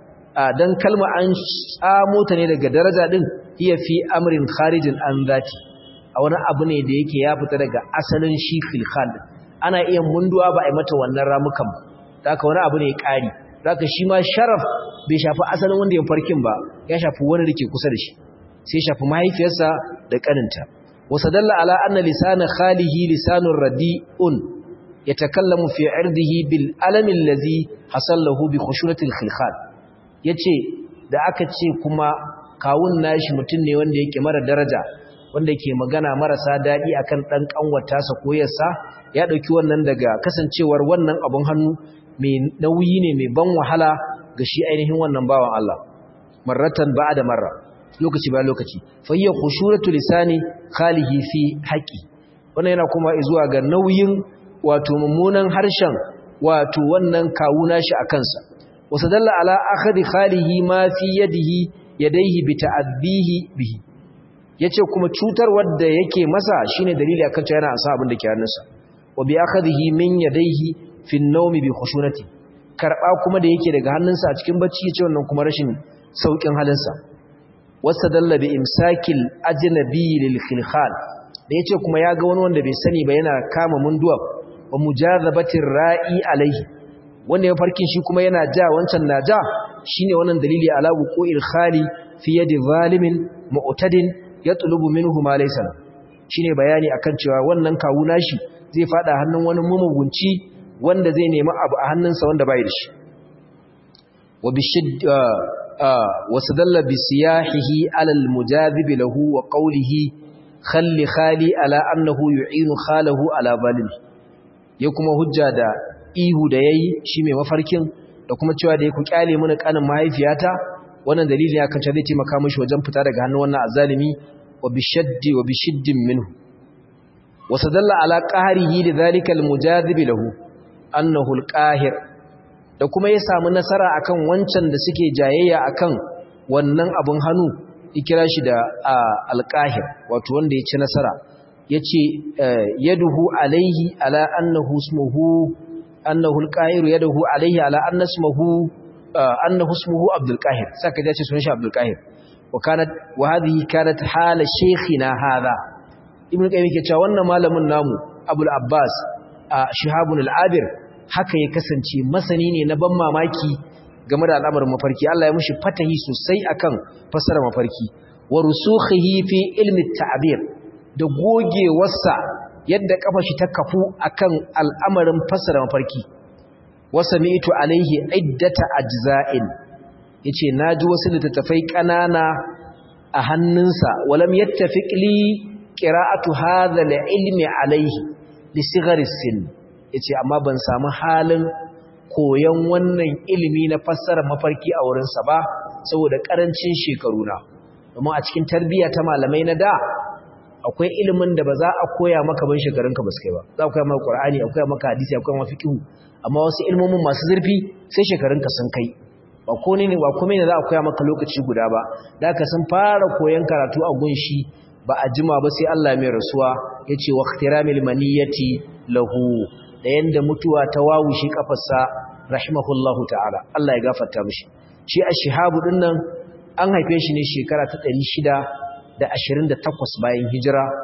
dan kalma an tsamo ta ne daga daraja din hiya fi amrin kharijin an zati a wani abu ne da yake ya fita daga asalin shi khilkhal ana iya munduwa ba a yi mata wannan ramukan ba haka wani abu ne ƙari haka shi ma sharaf bai shafi asalin wanda ya farkin ba ya shafi wani da ke kusa da shi sai shafi mahaifiyarsa da ƙaninta wasu dalla ala anna lisana khalihi lisanun radi'un yatakallamu fi irdihi bil alamin lazi hasallahu bi khushunatil khilkhal yace da aka ce kuma kawun nashi mutum ne wanda yake mara daraja wanda ke magana marasa daɗi akan ɗan ƙanwata sa koyarsa ya ɗauki wannan daga kasancewar wannan abun hannu mai nauyi ne mai ban wahala ga shi ainihin wannan bawan Allah marratan ba da marra lokaci ba lokaci fa hiya khushuratu lisani khalihi fi haqi wannan yana kuma zuwa ga nauyin wato mummunan harshen wato wannan kawuna shi a kansa wasadalla ala akhadi khalihi ma fi yadihi yadayhi bi ta'adbihi bihi yace kuma cutar wadda yake masa shine dalili akan cewa yana asa abin da ke hannunsa wa bi akhadihi min yadayhi fi an-nawmi bi khushunati karba kuma da yake daga hannunsa a cikin bacci yace wannan kuma rashin saukin halinsa wasadalla bi imsakil ajnabi lil khilkhal da yace kuma ya ga wani wanda bai sani ba yana kama munduwa wa mujazabatir ra'i alaihi wanda ya farkin shi kuma yana ja wancan na ja shine wannan dalili ala wuqu'il khali fi yadi zalimin mu'tadin yatlubu minhu ma laysa shine bayani akan cewa wannan kawu nashi zai fada hannun wani mumugunci wanda zai nemi abu a hannunsa wanda bai da shi wa bishidd wa sadalla bi siyahihi ala al mujadib lahu wa qawlihi khalli khali ala annahu yu'inu khalahu ala zalimi ya kuma hujja da ihu da yayi shi mai mafarkin da kuma cewa da ya ku kyale mana kanin mahaifiyata wannan dalili ya kanta zai taimaka mishi wajen fita daga hannun wannan azalimi wa bishaddi wa bishiddin minhu wa sadalla ala qahrihi lidhalika almujadib lahu annahu alqahir da kuma ya samu nasara akan wancan da suke jayayya akan wannan abun hannu ikira shi da alqahir wato wanda ya ci nasara yace yaduhu alaihi ala annahu ismuhu annahu alqahir yaduhu alaihi ala anna ismuhu annahu ismuhu abdul qahir saka dace sunan shi abdul qahir wa kanat wa hadhihi kanat hala shaykhina hadha ibn qayyim yake cewa wannan malamin namu abul abbas shihabun al-abir haka ya kasance masani ne na ban mamaki game da al'amarin mafarki Allah ya mushi fatahi sosai akan fasara mafarki wa rusukhihi fi ilmi at-ta'bir da gogewarsa yadda kafa shi ta kafu akan al'amarin fasara mafarki wasami'tu alaihi iddata ajza'in yace naji wasu littattafai kanana a hannunsa walam yattafiq li qira'atu hadha al-ilmi alaihi li sighari sin yace amma ban samu halin koyon wannan ilimi na fassara mafarki a wurin sa ba saboda karancin shekaru na domin a cikin tarbiyya ta malamai na da akwai ilimin da ba za a koya maka ban shekarunka ba su kai ba za a koya maka qur'ani a koya maka hadisi a koya maka fiqh amma wasu ilmomin masu zurfi sai shekarunka sun kai ba ko ne ba komai ne za a koya maka lokaci guda ba da ka sun fara koyon karatu a gunshi ba a jima ba sai Allah mai rasuwa yace wa ikhtiramil maniyati lahu da yanda mutuwa ta wawushi kafarsa rahimahullahu ta'ala Allah ya gafarta mishi shi ash-shihabu dinnan an haife shi ne shekara ta 628 bayan hijira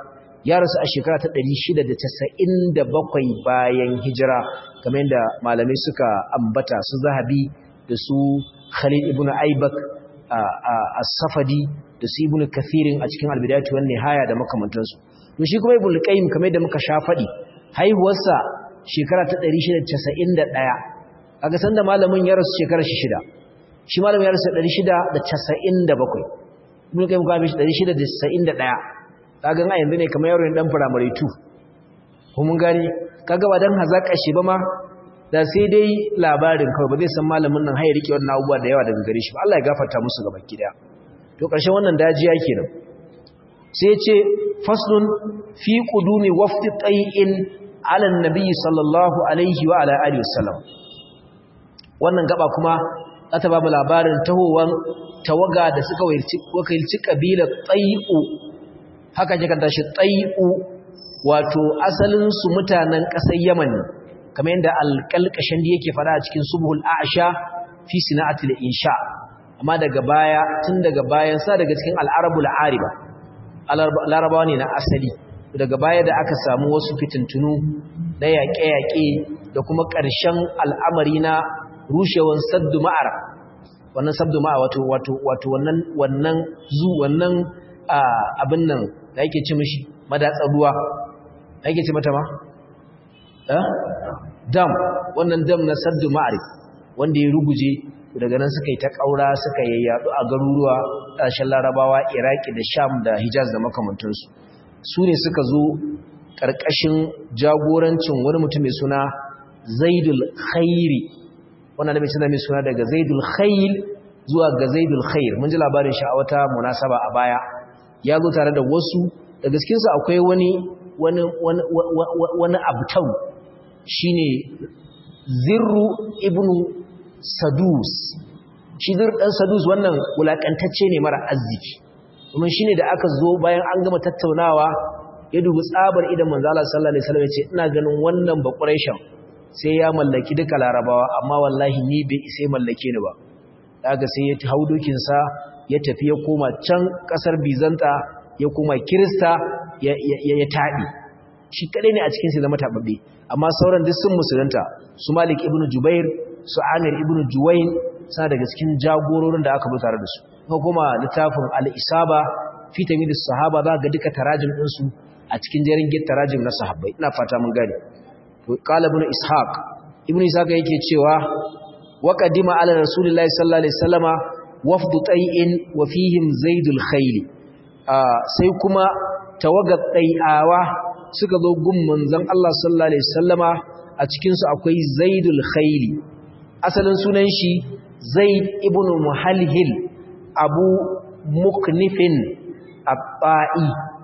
ya rasu a shekara ta 697 bayan hijira kamar yadda malamai suka ambata su zahabi da su khalid ibn aibak as-safadi da su ibn kathirin a cikin albidayatu wan nihaya da makamantansu to shi kuma ibn qayyim kamar yadda muka sha fadi haihuwarsa shekara ta 691 kaga sanda malamin ya rasu shekara shi shida shi malamin ya rasu 697 ibn qayyim kuma shi 691 kaga a yanzu ne kamar yaro ne dan primary 2 ko mun gani kaga ba dan hazaka shi ba ma da sai dai labarin kawai ba zai san malamin nan haye rike wannan abubuwa da yawa daga gare shi ba Allah ya gafarta musu gaba kida to ƙarshen wannan dajiya kenan sai ce faslun fi qudumi wafdi tayyin ala annabi sallallahu alaihi wa ala alihi wasallam wannan gaba kuma za ta ba mu labarin tahowan tawaga da suka wakilci kabilar tayyu haka kika tashi tayyu wato asalin su mutanen ƙasar Yaman ne kamar yadda alƙalƙashin da yake fara a cikin subhul a'sha fi sina'atil insha amma daga baya tun daga bayan sa daga cikin al'arabul ariba larabawa ne na asali daga baya da aka samu wasu fitintunu na yaƙe-yaƙe da kuma ƙarshen al'amari na rushewan saddu ma'ara wannan saddu ma'a wato wato wato wannan wannan zu wannan abin nan da yake ci mishi madatsar ruwa da yake ci mata ma dam wannan dam na saddu ma'arif wanda ya ruguje daga nan suka yi ta ƙaura suka yayyadu a garuruwa ƙarshen larabawa iraki da sham da hijaz da makamantansu su ne suka zo ƙarƙashin jagorancin wani mutum mai suna zaidul khairi wannan da mai suna mai suna daga zaidul khail zuwa ga zaidul khair mun ji labarin shi a wata munasaba a baya ya zo tare da wasu da gaskinsa akwai wani wani wani wani abtau shine zirru ibnu sadus shi zirru dan sadus wannan wulakantacce ne mara arziki kuma shine da aka zo bayan an gama tattaunawa ya dubi tsabar idan manzo Allah sallallahu alaihi wasallam ya ce ina ganin wannan ba quraishan sai ya mallaki duka larabawa amma wallahi ni bai sai mallake ni ba daga sai ya hau dokin sa ya tafi ya koma can kasar bizanta ya koma kirista ya ya taɗi shi kadai ne a cikin sai zama tababbe amma sauran duk sun musulunta su Malik ibn Jubair su Amir ibn Juwayn suna daga cikin jagororin da aka bi tare da su kuma kuma littafin al-Isaba fi tamyiz sahaba za ga duka tarajim din su a cikin jerin git tarajim na sahabbai ina fata mun gane to qala ibn Ishaq ibn Ishaq yake cewa wa qadima ala rasulillahi sallallahu alaihi wasallama wafdu tay'in wa fihim zaidul khayl sai kuma tawagat tay'awa suka zo gun manzon Allah sallallahu alaihi wasallama a cikin su akwai Zaidul Khayli asalin sunan shi Zaid ibn Muhalhil Abu Muknifin Abba'i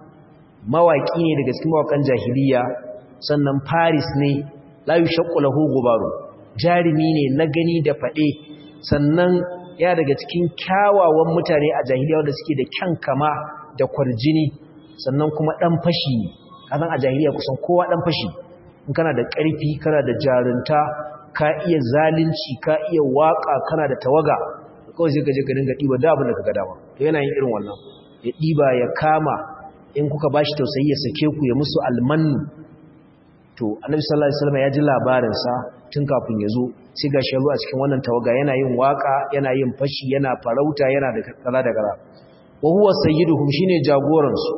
mawaki ne daga cikin mawakan jahiliya sannan Paris ne la yushaqqu lahu gubaru jarimi ne na gani da fade sannan ya daga cikin kyawawan mutane a jahiliya wanda suke da kyan kama da kwarjini sannan kuma dan fashi ne kazan a jahiliya kusan kowa dan fashi in kana da ƙarfi kana da jarunta ka iya zalunci ka iya waka kana da tawaga kawai sai ka je ka dinga diba da abin da kaga dama to yana yin irin wannan ya diba ya kama in kuka bashi tausayi ya sake ku ya musu almannu to annabi sallallahu alaihi wasallam ya ji labarin sa tun kafin ya zo sai ga shi a cikin wannan tawaga yana yin waka yana yin fashi yana farauta yana da kaza da kaza wa huwa sayyiduhum shine jagoran su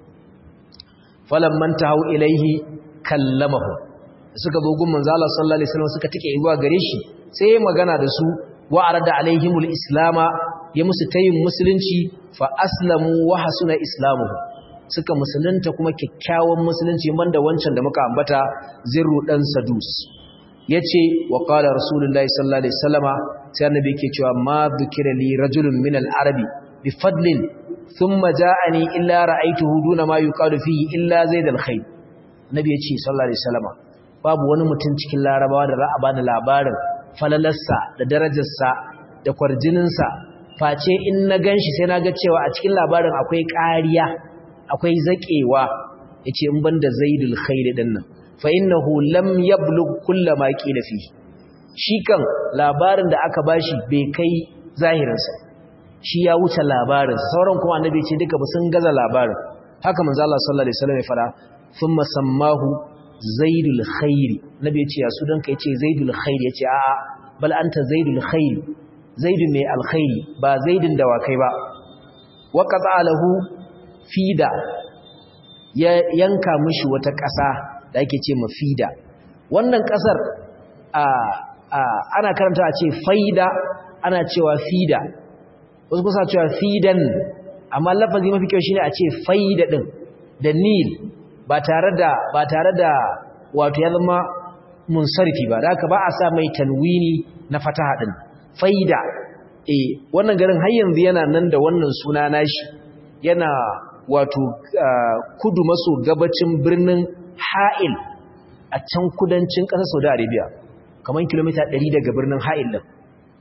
falamman tahu ilaihi kallamahu suka zo gun manzo Allah sallallahu alaihi wasallam suka tike zuwa gare shi sai ya magana da su wa arada alaihimul islama ya musu tayin musulunci fa aslamu wa hasuna islamuhu suka musulunta kuma kyakkyawan musulunci banda wancan da muka ambata zirru dan sadus yace wa qala rasulullahi sallallahu alaihi wasallama sai annabi yake cewa ma dhukira li rajulun min al-arabi bi fadlin thumma ja'ani illa ra'aytuhu duna ma yuqalu fihi illa zaid al-khayr nabi yace sallallahu alaihi wasallama babu wani mutum cikin larabawa da za a bani labarin falalarsa da darajarsa da kwarjininsa face in na ganshi sai na ga cewa a cikin labarin akwai ƙariya akwai zaƙewa yace in banda zaidul khair din nan fa innahu lam yablugh kull ma qila fi shi kan labarin da aka bashi bai kai zahirinsa shi ya wuce labarin sauran kuma annabi ce duka ba sun gaza labarin haka manzo Allah sallallahu alaihi wasallam ya fara thumma sammahu zaidul khairi nabi yace ya sudan ka yace zaidul khairi yace a a bal anta zaidul khairi zaidu mai alkhairi ba zaidin dawakai ba wa qata lahu fida ya yanka mishi wata ƙasa da ake ce mafida wannan ƙasar a ana karanta a ce faida ana cewa fida wasu kusa cewa fidan amma lafazi mafi kyau shine a ce faida din da nil ba tare da ba tare da wato ya zama munsarifi ba da haka ba a sa mai tanwini na fataha din faida eh wannan garin har yanzu yana nan da wannan suna nashi yana wato kudu maso gabacin birnin Ha'il a can kudancin ƙasar Saudi Arabia kamar kilomita 100 daga birnin Ha'il din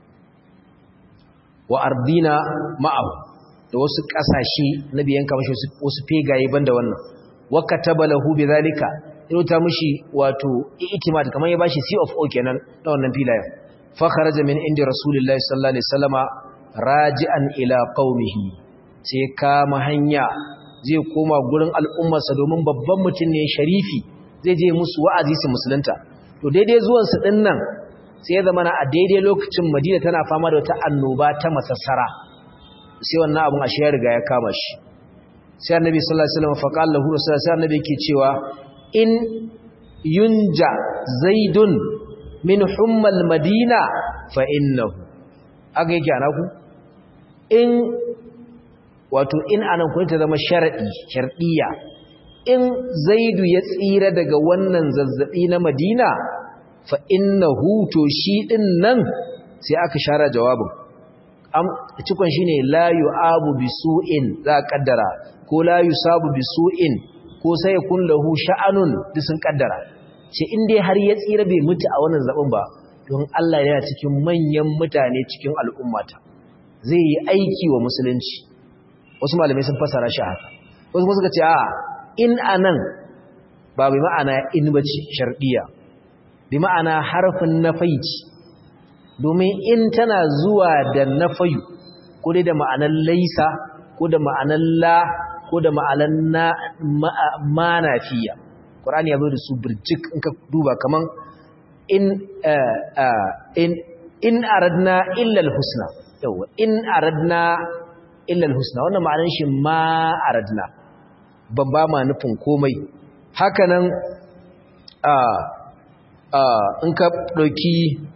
wa ardina ma'ahu da wasu ƙasashe na biyan kamashi wasu fegaye banda wannan wa kataba lahu bidhalika ta mishi wato i'timad kamar ya bashi C of O kenan na wannan filayen fa kharaja min inda rasulullahi sallallahu alaihi wasallama raji'an ila qaumihi sai kama hanya zai koma gurin al'ummarsa domin babban mutum ne sharifi zai je musu wa'azi su musulunta to daidai zuwan su din nan sai ya zama a daidai lokacin Madina tana fama da wata annoba ta masassara sai wannan abun ashe ya riga ya kama shi sai annabi sallallahu alaihi wasallam fa qala lahu rasul sai annabi yake cewa in yunja zaidun min hummal madina fa innahu aga yake ana ku in wato in anan kun ta zama sharadi shardiya in zaidu ya tsira daga wannan zazzabi na madina fa innahu to shi din nan sai aka share jawabin am cikon shine la yu'abu bisu'in za a kaddara ko la yusabu bisu'in ko sai kun lahu sha'anun duk sun kaddara ce in dai har ya tsira bai mutu a wannan zaben ba don Allah yana cikin manyan mutane cikin al'ummata zai yi aiki wa musulunci wasu malamai sun fasara shi haka wasu kuma suka ce a in anan ba bi ma'ana in bace shardiya bi ma'ana harfin nafaici domin in tana zuwa da nafayu ko dai da ma'anar laisa ko da ma'anar la ko da ma'anar na manafiya Qur'ani ya zo da su birjik in ka duba kaman in in in aradna illa al-husna yawa in aradna illa al-husna wannan ma'anar shi ma aradna ban ba ma nufin komai hakanan a a in ka dauki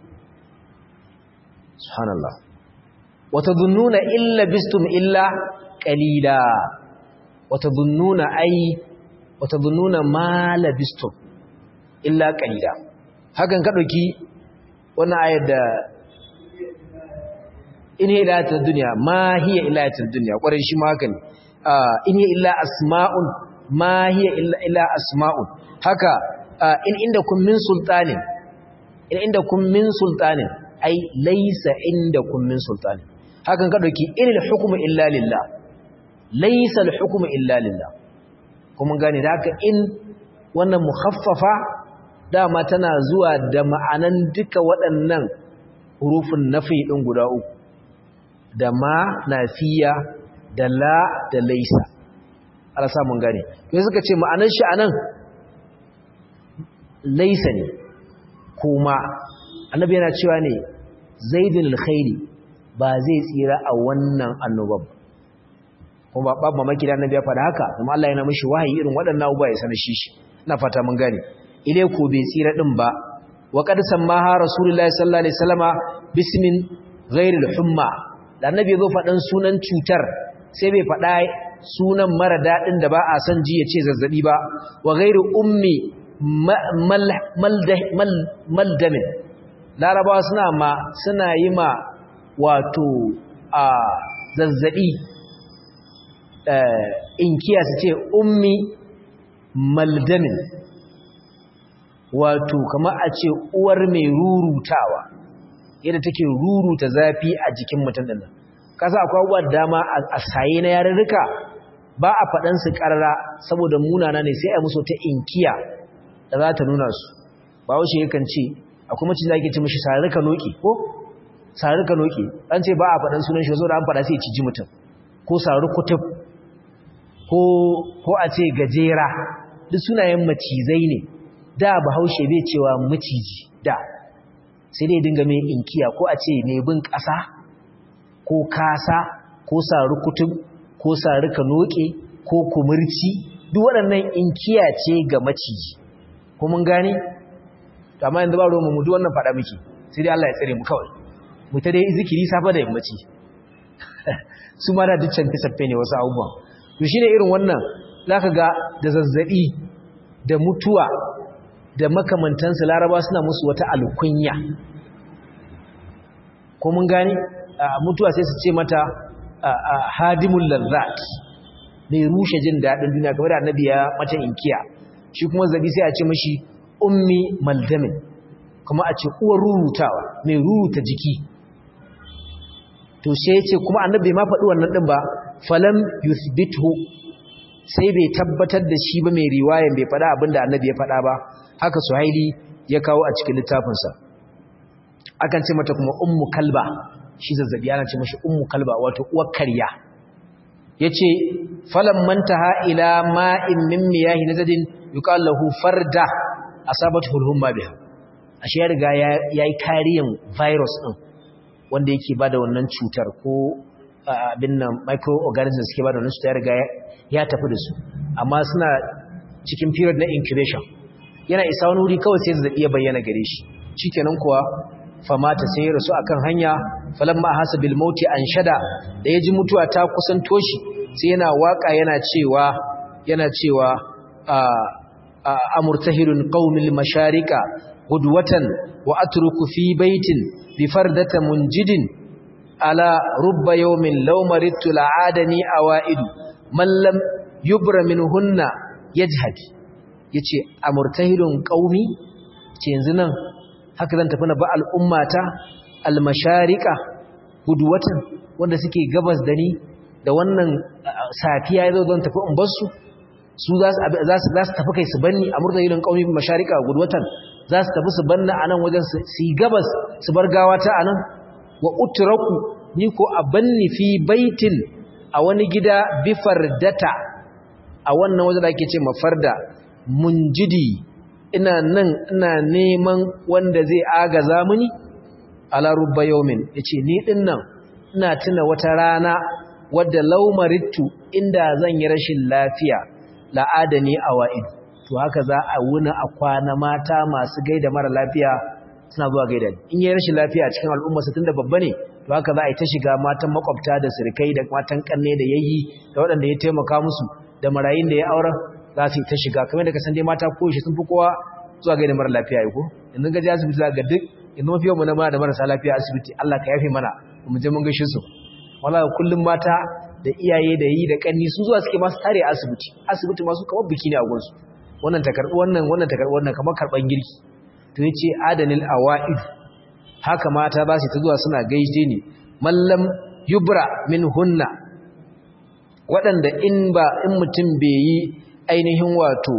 subhanallah wata dhunnuna illa bistum illa qalila wata dhunnuna ai wata dhunnuna ma labistum illa qalila hakan ka dauki wannan ayar da in hiya ilatul dunya ma hiya ilatul dunya kwarai shi ma haka ne in hiya illa asma'un ma hiya illa illa asma'un haka in indakum min sultanin in indakum min sultanin ai laysa indakum min sultanin hakan ka dauki inil hukmu illa lillah laysa al hukmu illa lillah kuma gane da haka in wannan mukhaffafa dama tana zuwa da ma'anan duka waɗannan hurufin nafi ɗin guda uku da ma nafiya da la da laisa ala samun gane to suka ce ma'anan shi anan laisa ne kuma annabi yana cewa ne zaidul alkhairi ba zai tsira a wannan annoban kuma babu mamaki da annabi ya faɗa haka kuma Allah yana mishi wahayi irin waɗannan abubuwa ya sanar shi ina fata mun gane ile ko bai tsira din ba wa qad sammaha rasulullahi sallallahu alaihi wasallama bismin ghairil humma da annabi ya zo faɗan sunan cutar sai bai faɗa sunan mara daɗin da ba a san ji ya ce zazzabi ba wa ghairu ummi maldamin larabawa suna ma suna yi ma wato a zazzabi inkiya su ce ummi maldamin wato kama a ce uwar mai rurutawa yadda take ruruta zafi a jikin mutum ɗin kasa akwai abubuwa dama a saye na yarurruka ba a faɗansu ƙarara saboda munana ne sai a musu ta inkiya da za ta nuna su ba wace yakan ce akwai macin da ake ce mashi sararruka noki ko sararruka noki an ce ba a faɗan sunan shi da an faɗa sai ciji mutum ko sararru kutub ko ko ko a ce gajera duk sunayen macizai ne da bahaushe bai cewa maciji da sai dai dinga mai inkiya ko a ce mai bin ƙasa ko kasa ko sari kutub ko sari kanoke ko kumurci duk waɗannan inkiya ce ga maciji ko mun gane amma yanzu ba ruwan mu duk wannan faɗa miki sai dai Allah ya tsare mu kawai mu ta dai zikiri safa da yammaci su ma da duk canfe canfe ne wasu abubuwan to shine irin wannan zaka ga da zazzabi da mutuwa da makamantansu laraba suna musu wata alkunya ko mun gane mutuwa sai su ce mata hadimul lazzat mai rushe jin daɗin duniya kamar da annabi ya mata inkiya shi kuma zabi sai a ce mashi ummi maldamin kuma a ce uwar rurutawa mai ruruta jiki to sai ce kuma annabi ma faɗi wannan ɗin ba falam yuthbithu sai bai tabbatar da shi ba mai riwayan bai faɗa abinda annabi ya faɗa ba haka suhaili ya kawo a cikin littafinsa akan ce mata kuma ummu kalba shi zazzabi ana ce mashi ummu kalba wato uwar karya yace falam mantaha ila ma'in min miyahi nazadin yuqal lahu farda asabathu al-humma biha ashe ya riga yayi kariyan virus din wanda yake bada wannan cutar ko abin nan microorganisms suke bada wannan cutar ya riga ya tafi da su amma suna cikin period na incubation yana isa wani wuri kawai sai zazzabi ya bayyana gare shi shikenan kuwa famata sai ya rasu akan hanya falamma hasa bil mauti anshada da yaji mutuwa ta kusanto shi sai yana waka yana cewa yana cewa amurtahirun qaumil masharika gudwatan wa atruku fi baitin bi fardata munjidin ala rubba yawmin law maridtu la'adani awaidu man lam yubra minhunna yajhad yace amurtahirun qaumi ce yanzu nan haka zan tafi na ba al'ummata almasharika gudwatan wanda suke gabas da ni da wannan safiya yazo zan tafi in basu su za su tafi kai su banni a murtahilin qaumi masharika gudwatan za su tafi su banna anan wajen su yi gabas su bar gawa ta anan wa utraku ni ko a banni fi baitin a wani gida bifardata a wannan wajen da ake ce mafarda munjidi ina nan ina neman wanda zai agaza mini ala rubba yawmin yace ni din nan ina tuna wata rana wadda laumarittu inda zan yi rashin lafiya la'adani awa'id to haka za a wuna a kwana mata masu gaida mara lafiya suna zuwa gaida in yi rashin lafiya cikin al'umma su tunda babba ne to haka za a yi ta shiga matan makwabta da sirkai da matan kanne da yayi da waɗanda ya taimaka musu da marayin da ya aura za su yi ta shiga kamar da ka san dai mata ko shi sun fi kowa zuwa gaida mara lafiya ko yanzu gaji asibiti za ga duk yanzu mafi yawan mu na da marasa lafiya asibiti Allah ka yafe mana mu je mun gaishe su wallahi kullum mata da iyaye da yi da kanni sun zuwa suke masu tare asibiti asibiti masu kamar biki ne a gunsu wannan ta karbi wannan wannan ta karbi wannan kamar karban girki to yace adanil awaid haka mata ba su ta zuwa suna gaishe ni mallam yubra min hunna waɗanda in ba in mutum bai yi ainihin wato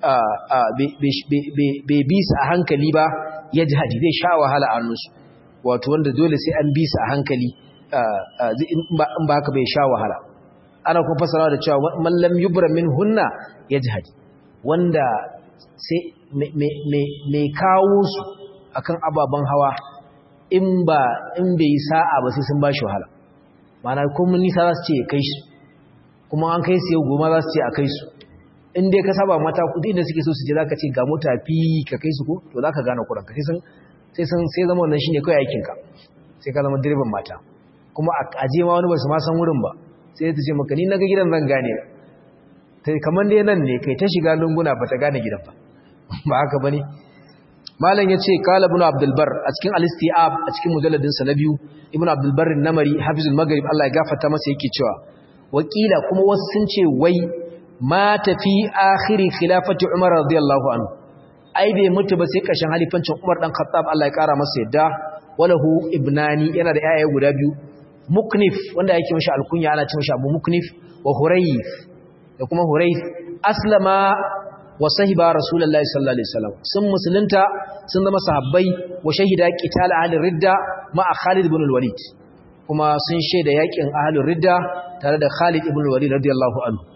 bai bi su a hankali ba ya ji hadi zai sha wahala a hannunsu wato wanda dole sai an bi su a hankali in ba haka bai sha wahala ana kuma fasara da cewa mallam yubra min hunna ya ji hadi wanda sai mai kawo su akan ababen hawa in ba in bai sa'a ba sai sun ba shi wahala mana kuma nisa za su ce ya kai su kuma an kai su yau goma za su ce a kai su in dai ka saba mata kudi da suke so su je zaka ce ga mota fi ka kai su ko to zaka gane kuran ka sai san sai san sai zama wannan shine kai aikin ka sai ka zama direban mata kuma a je ma wani ba su ma san wurin ba sai ta ce maka ni naga gidan zan gane tai kaman dai nan ne kai ta shiga lunguna ba ta gane gidan ba ba haka bane malam yace qala ibn abdul bar a cikin al-istiab a cikin mujalladin sa na biyu ibn abdul bar namari hafizul maghrib Allah ya gafarta masa yake cewa wakila kuma wasu sun ce wai mata fi akhiri khilafati Umar radiyallahu anhu ai bai mutu ba sai kashin halifancin Umar dan Khattab Allah ya kara masa yadda walahu ibnani yana da yaya guda biyu Muknif wanda yake mishi alkunya ana ce mishi Abu Muknif wa Hurayf da kuma Hurayf aslama wa sahiba Rasulullahi sallallahu alaihi wasallam sun musulunta sun zama sahabbai wa shahida qital ahli ridda ma'a Khalid ibn al-Walid kuma sun shaida yakin ahli ridda tare da Khalid ibn al-Walid radiyallahu anhu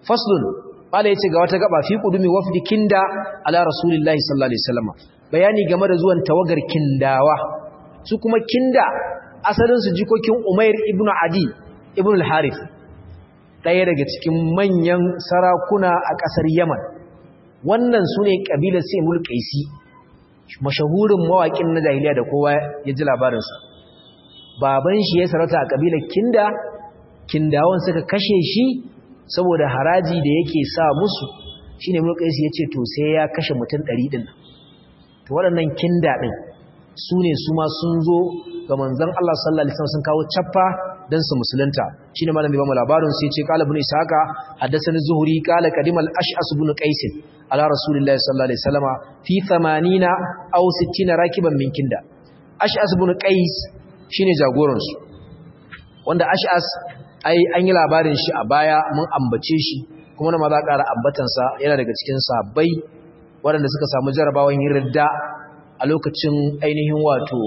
faslun mala yace ga wata gaba fi qudumi wafdi kinda ala rasulillahi sallallahu alaihi wasallam bayani game da zuwan tawagar kindawa su kuma kinda asalin su jikokin umair ibnu adi ibnu al-harith daya daga cikin manyan sarakuna a kasar yaman wannan sune kabilar sayyid qaisi mashahurin mawakin na jahiliya da kowa ya ji labarin sa baban shi ya sarauta a kabilar kinda kindawan suka kashe shi saboda haraji da yake sa musu shine mulkaisi yace to sai ya kashe mutum 100 din to waɗannan kinda din su ne su ma sun zo ga manzon Allah sallallahu alaihi wasallam sun kawo chaffa dan su musulunta shine malam bai ba mu labarin sai yace qala ibn ishaqa haddathani zuhri qala qadima al-ash'as ibn qais ala rasulillahi sallallahu alaihi wasallama fi 80 aw 60 rakiban min kinda ash'as ibn qais shine jagoran su wanda ash'as ai an yi labarin shi a baya mun ambace shi kuma na maza ƙara ambatansa yana daga cikin sabbai waɗanda suka samu jarabawan yin ridda a lokacin ainihin wato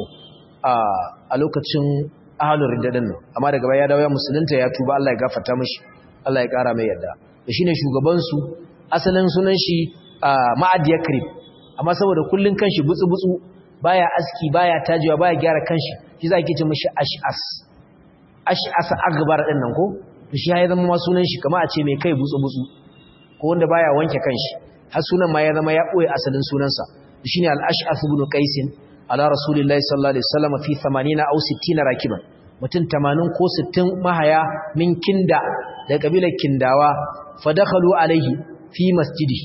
a lokacin ahalun ridda nan amma daga baya ya dawo ya musulunta ya tuba Allah ya gafarta mishi Allah ya ƙara mai yarda da shine shugaban su asalin sunan shi Ma'ad Yakrib amma saboda kullun kanshi butsu butsu baya aski baya tajewa baya gyara kanshi shi za ki ce mishi ash'as ash'asa akbar din nan ko to shi ya zama ma sunan shi kamar a ce mai kai butsu butsu ko wanda baya wanke kanshi har sunan ma ya zama ya boye asalin sunansa shine al-ash'ath ibn qais ala rasulillahi sallallahu alaihi wasallam fi 80 aw 60 rakiban mutum 80 ko 60 mahaya min kinda da kabilar kindawa fadakhalu alaihi fi masjidi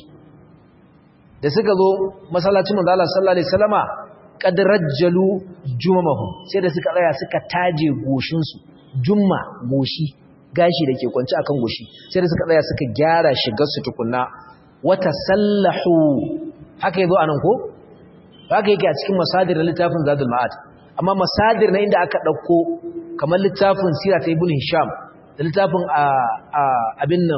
da suka zo masallacin manzo Allah sallallahu alaihi wasallama qad rajjalu jumamahum sai da suka tsaya suka taje goshin su jumma goshi gashi da ke kwanci akan goshi sai da suka tsaya suka gyara shigar su tukunna wata sallahu haka yazo anan ko haka yake a cikin masadir na littafin zadul ma'ad amma masadir na inda aka dauko kamar littafin sira ta ibn hisham da littafin abin nan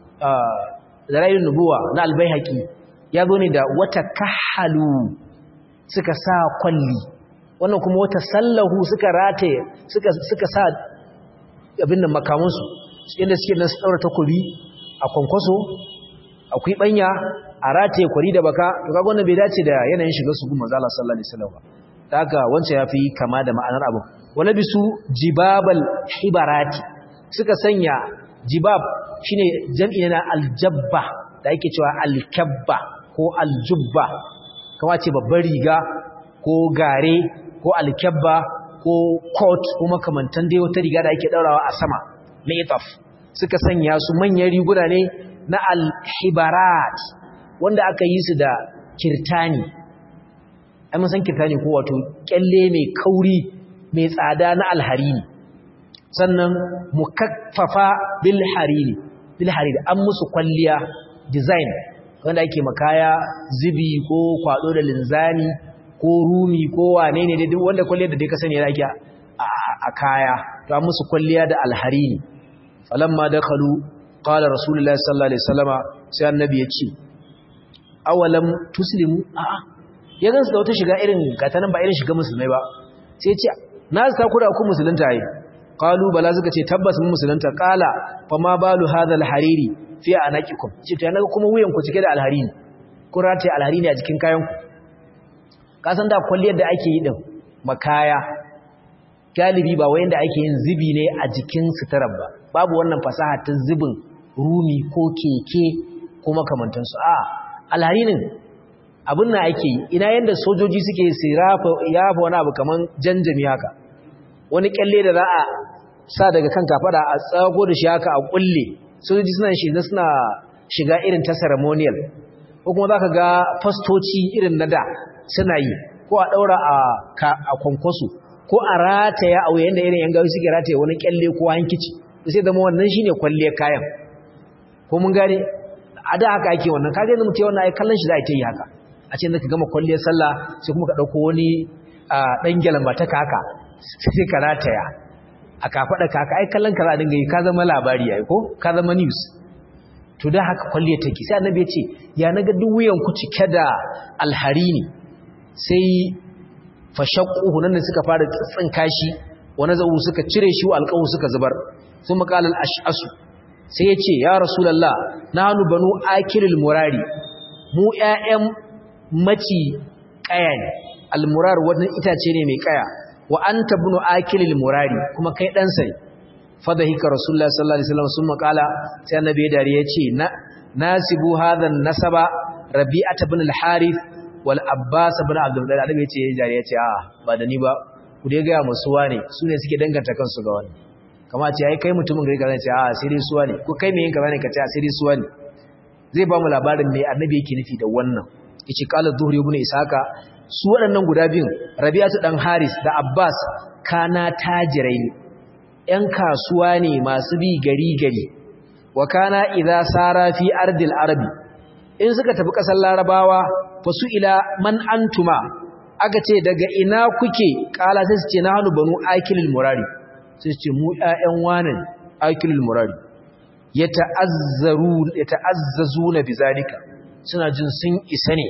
zarayin nubuwa na albayhaqi ya zo ne da wata kahalu suka sa kwalli wannan kuma wata sallahu suka rataye suka suka sa abin nan makamansu inda suke nan su daura takobi a kwankwaso akwai banya a rataye kwari da baka to kaga wannan bai dace da yanayin shigar su gumma zalla sallallahu alaihi wasallam ba haka wancan yafi kama da ma'anar abu wala bisu jibabal hibarati suka sanya jibab shine jam'i na aljabba da yake cewa alkabba ko aljubba kama ce babbar riga ko gare ko alkabba ko coat ko makamantan dai wata riga da ake daurawa a sama na itaf suka sanya su manyan riguna ne na alhibarat wanda aka yi su da kirtani ai mun san kirtani ko wato kyalle mai kauri mai tsada na alharini sannan mukaffafa bil hariri bil hariri an musu kwalliya design wanda ake makaya zibi ko kwado da linzani ko rumi ko wane ne dai wanda kwalliyar da dai ka sani yake a kaya to an musu kwalliya da alharini falamma dakhalu qala rasulullahi sallallahu alaihi wasallama sai annabi ya ce awalam tuslimu a'a ya gansu da wata shiga irin gatanan ba irin shiga musulmai ba sai ya ce na ta kura ku musulunta yi qalu bala suka ce tabbas mun musulunta qala fa ma balu hadha alhariri fi anaqikum ce to naga kuma wuyan ku cike da alharini kun rataye alharini a jikin kayan ku ka san da kulliyar da ake yi din makaya galibi ba wayan da ake yin zibi ne a jikin suturar ba babu wannan fasaha ta zibin rumi ko keke ko makamantansu a alharinin abin na ake yi ina yanda sojoji suke su yafa wani abu kaman janjami haka wani kyalle da za a sa daga kan kafada a tsago da shi haka a kulle sojoji suna shiga suna shiga irin ta ceremonial ko kuma za ka ga fastoci irin na da suna yi ko a ɗaura a kwankwaso ko a rataya a wuyan da irin yan gawi suke rataya wani kyalle ko hankici sai zama wannan shine kwalliyar kayan ko mun gane a da haka ake wannan kaga yanzu mutum wannan ai kallon shi za a ta yi haka a ce ka gama kwalliyar sallah sai kuma ka ɗauko wani ɗan gyalamba ta kaka sai ka rataya a kafaɗa kaka ai kallon ka za a dinga yi ka zama labari ai ko ka zama news to da haka kwalliyar take sai annabi ya ce ya naga duk wuyan ku cike da alharini sai fashaqquhu nan suka fara tsinka shi wani zau suka cire shi alqawu suka zubar sun maqala al-ash'asu sai ya ce ya rasulallah na hannu banu akilul murari mu ‘ya'yan maci ƙaya ne almurar wani itace ne mai ƙaya wa an tabunu akilul murari kuma kai ɗansa ne fadahika rasulullah sallallahu alaihi wasallam sun makala sai annabi ya dare ya ce na nasibu hadhan nasaba rabi'at ibn al-harith wal abbas ibn abdul muttalib annabi ya ce ya dare ya ce a ba da ni ba ku dai ga musu wane su ne suke danganta kansu ga wani kama ce ai kai mutumin gari kaza ce a sai dai suwa ne ko kai me yin kaza ne ka ce a sai dai suwa ne zai ba mu labarin me annabi yake nufi da wannan yace qala zuhri ibn isaka su waɗannan guda biyun rabi'atu dan haris da abbas kana tajirai ne ‘yan kasuwa ne masu bi gari-gari, wa kana idha sara fi ardil arabi, in suka tafi ƙasar larabawa fasu ila man antuma, aka ce daga ina kuke ƙala sai su ce na hannu banu aikilil murari, sai su ce mu ‘ya'yan wanan aikilil murari, ya ta'azzazu na bizalika, suna jin sun isa ne,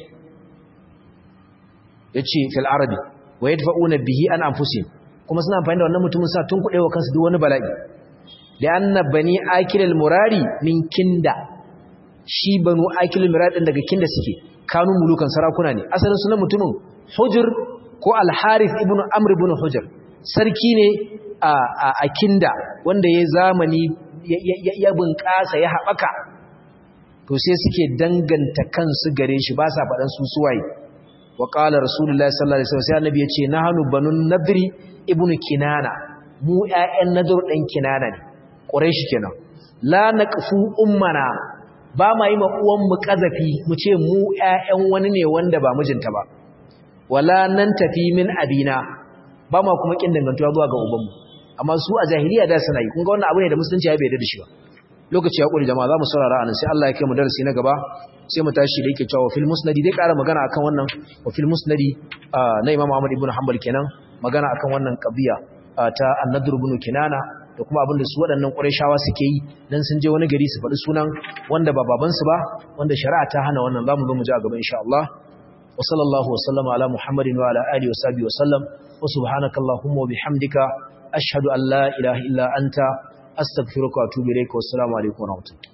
ya ce fil arabi, wa ya tafa'una bihi an amfusin, kuma suna amfani da wannan mutumin sa tun kuɗewa kansu duk wani bala'i da anna bani akilal murari min kinda shi banu akilal murari din daga kinda suke kanu mulukan sarakuna ne asalin sunan mutumin hujr ko al-harith ibn amr ibn hujr sarki ne a kinda wanda ya zamani ya bunƙasa ya haɓaka to sai suke danganta kansu gare shi ba sa faɗan su suwaye wa qala rasulullahi sallallahu alaihi wasallam sai annabi ya ce nahnu banun nadri ibn kinana mu ƴaƴan nadur ɗan kinana ne quraish kenan la naqfu ummana ba ma yi ma uwan mu kazafi mu ce mu ƴaƴan wani ne wanda ba mijinta ba wala nan tafi min abina ba ma kuma kin dangantuwa zuwa ga ubanmu amma su a jahiliya da suna yi kun ga wannan abu ne da musulunci ya bai da shi ba lokaci ya kuri jama'a za mu saurara anan sai Allah ya kai mu darasi na gaba sai mu tashi da yake cewa fil musnadi dai ƙara magana akan wannan wa fil musnadi na Imam Ahmad ibn Hanbal kenan magana akan wannan qadiya ta An-Nadr ibn Kinana da kuma abin da su waɗannan Qurayshawa suke yi dan sun je wani gari su faɗi sunan wanda ba baban su ba wanda shari'a ta hana wannan zamu zo mu ji a gaba insha Allah wa sallallahu wa sallama ala Muhammadin wa ala alihi wa sahbihi wa sallam wa subhanaka allahumma wa bihamdika ashhadu an la ilaha illa anta astaghfiruka wa atubu ilayka wa assalamu alaikum wa rahmatullahi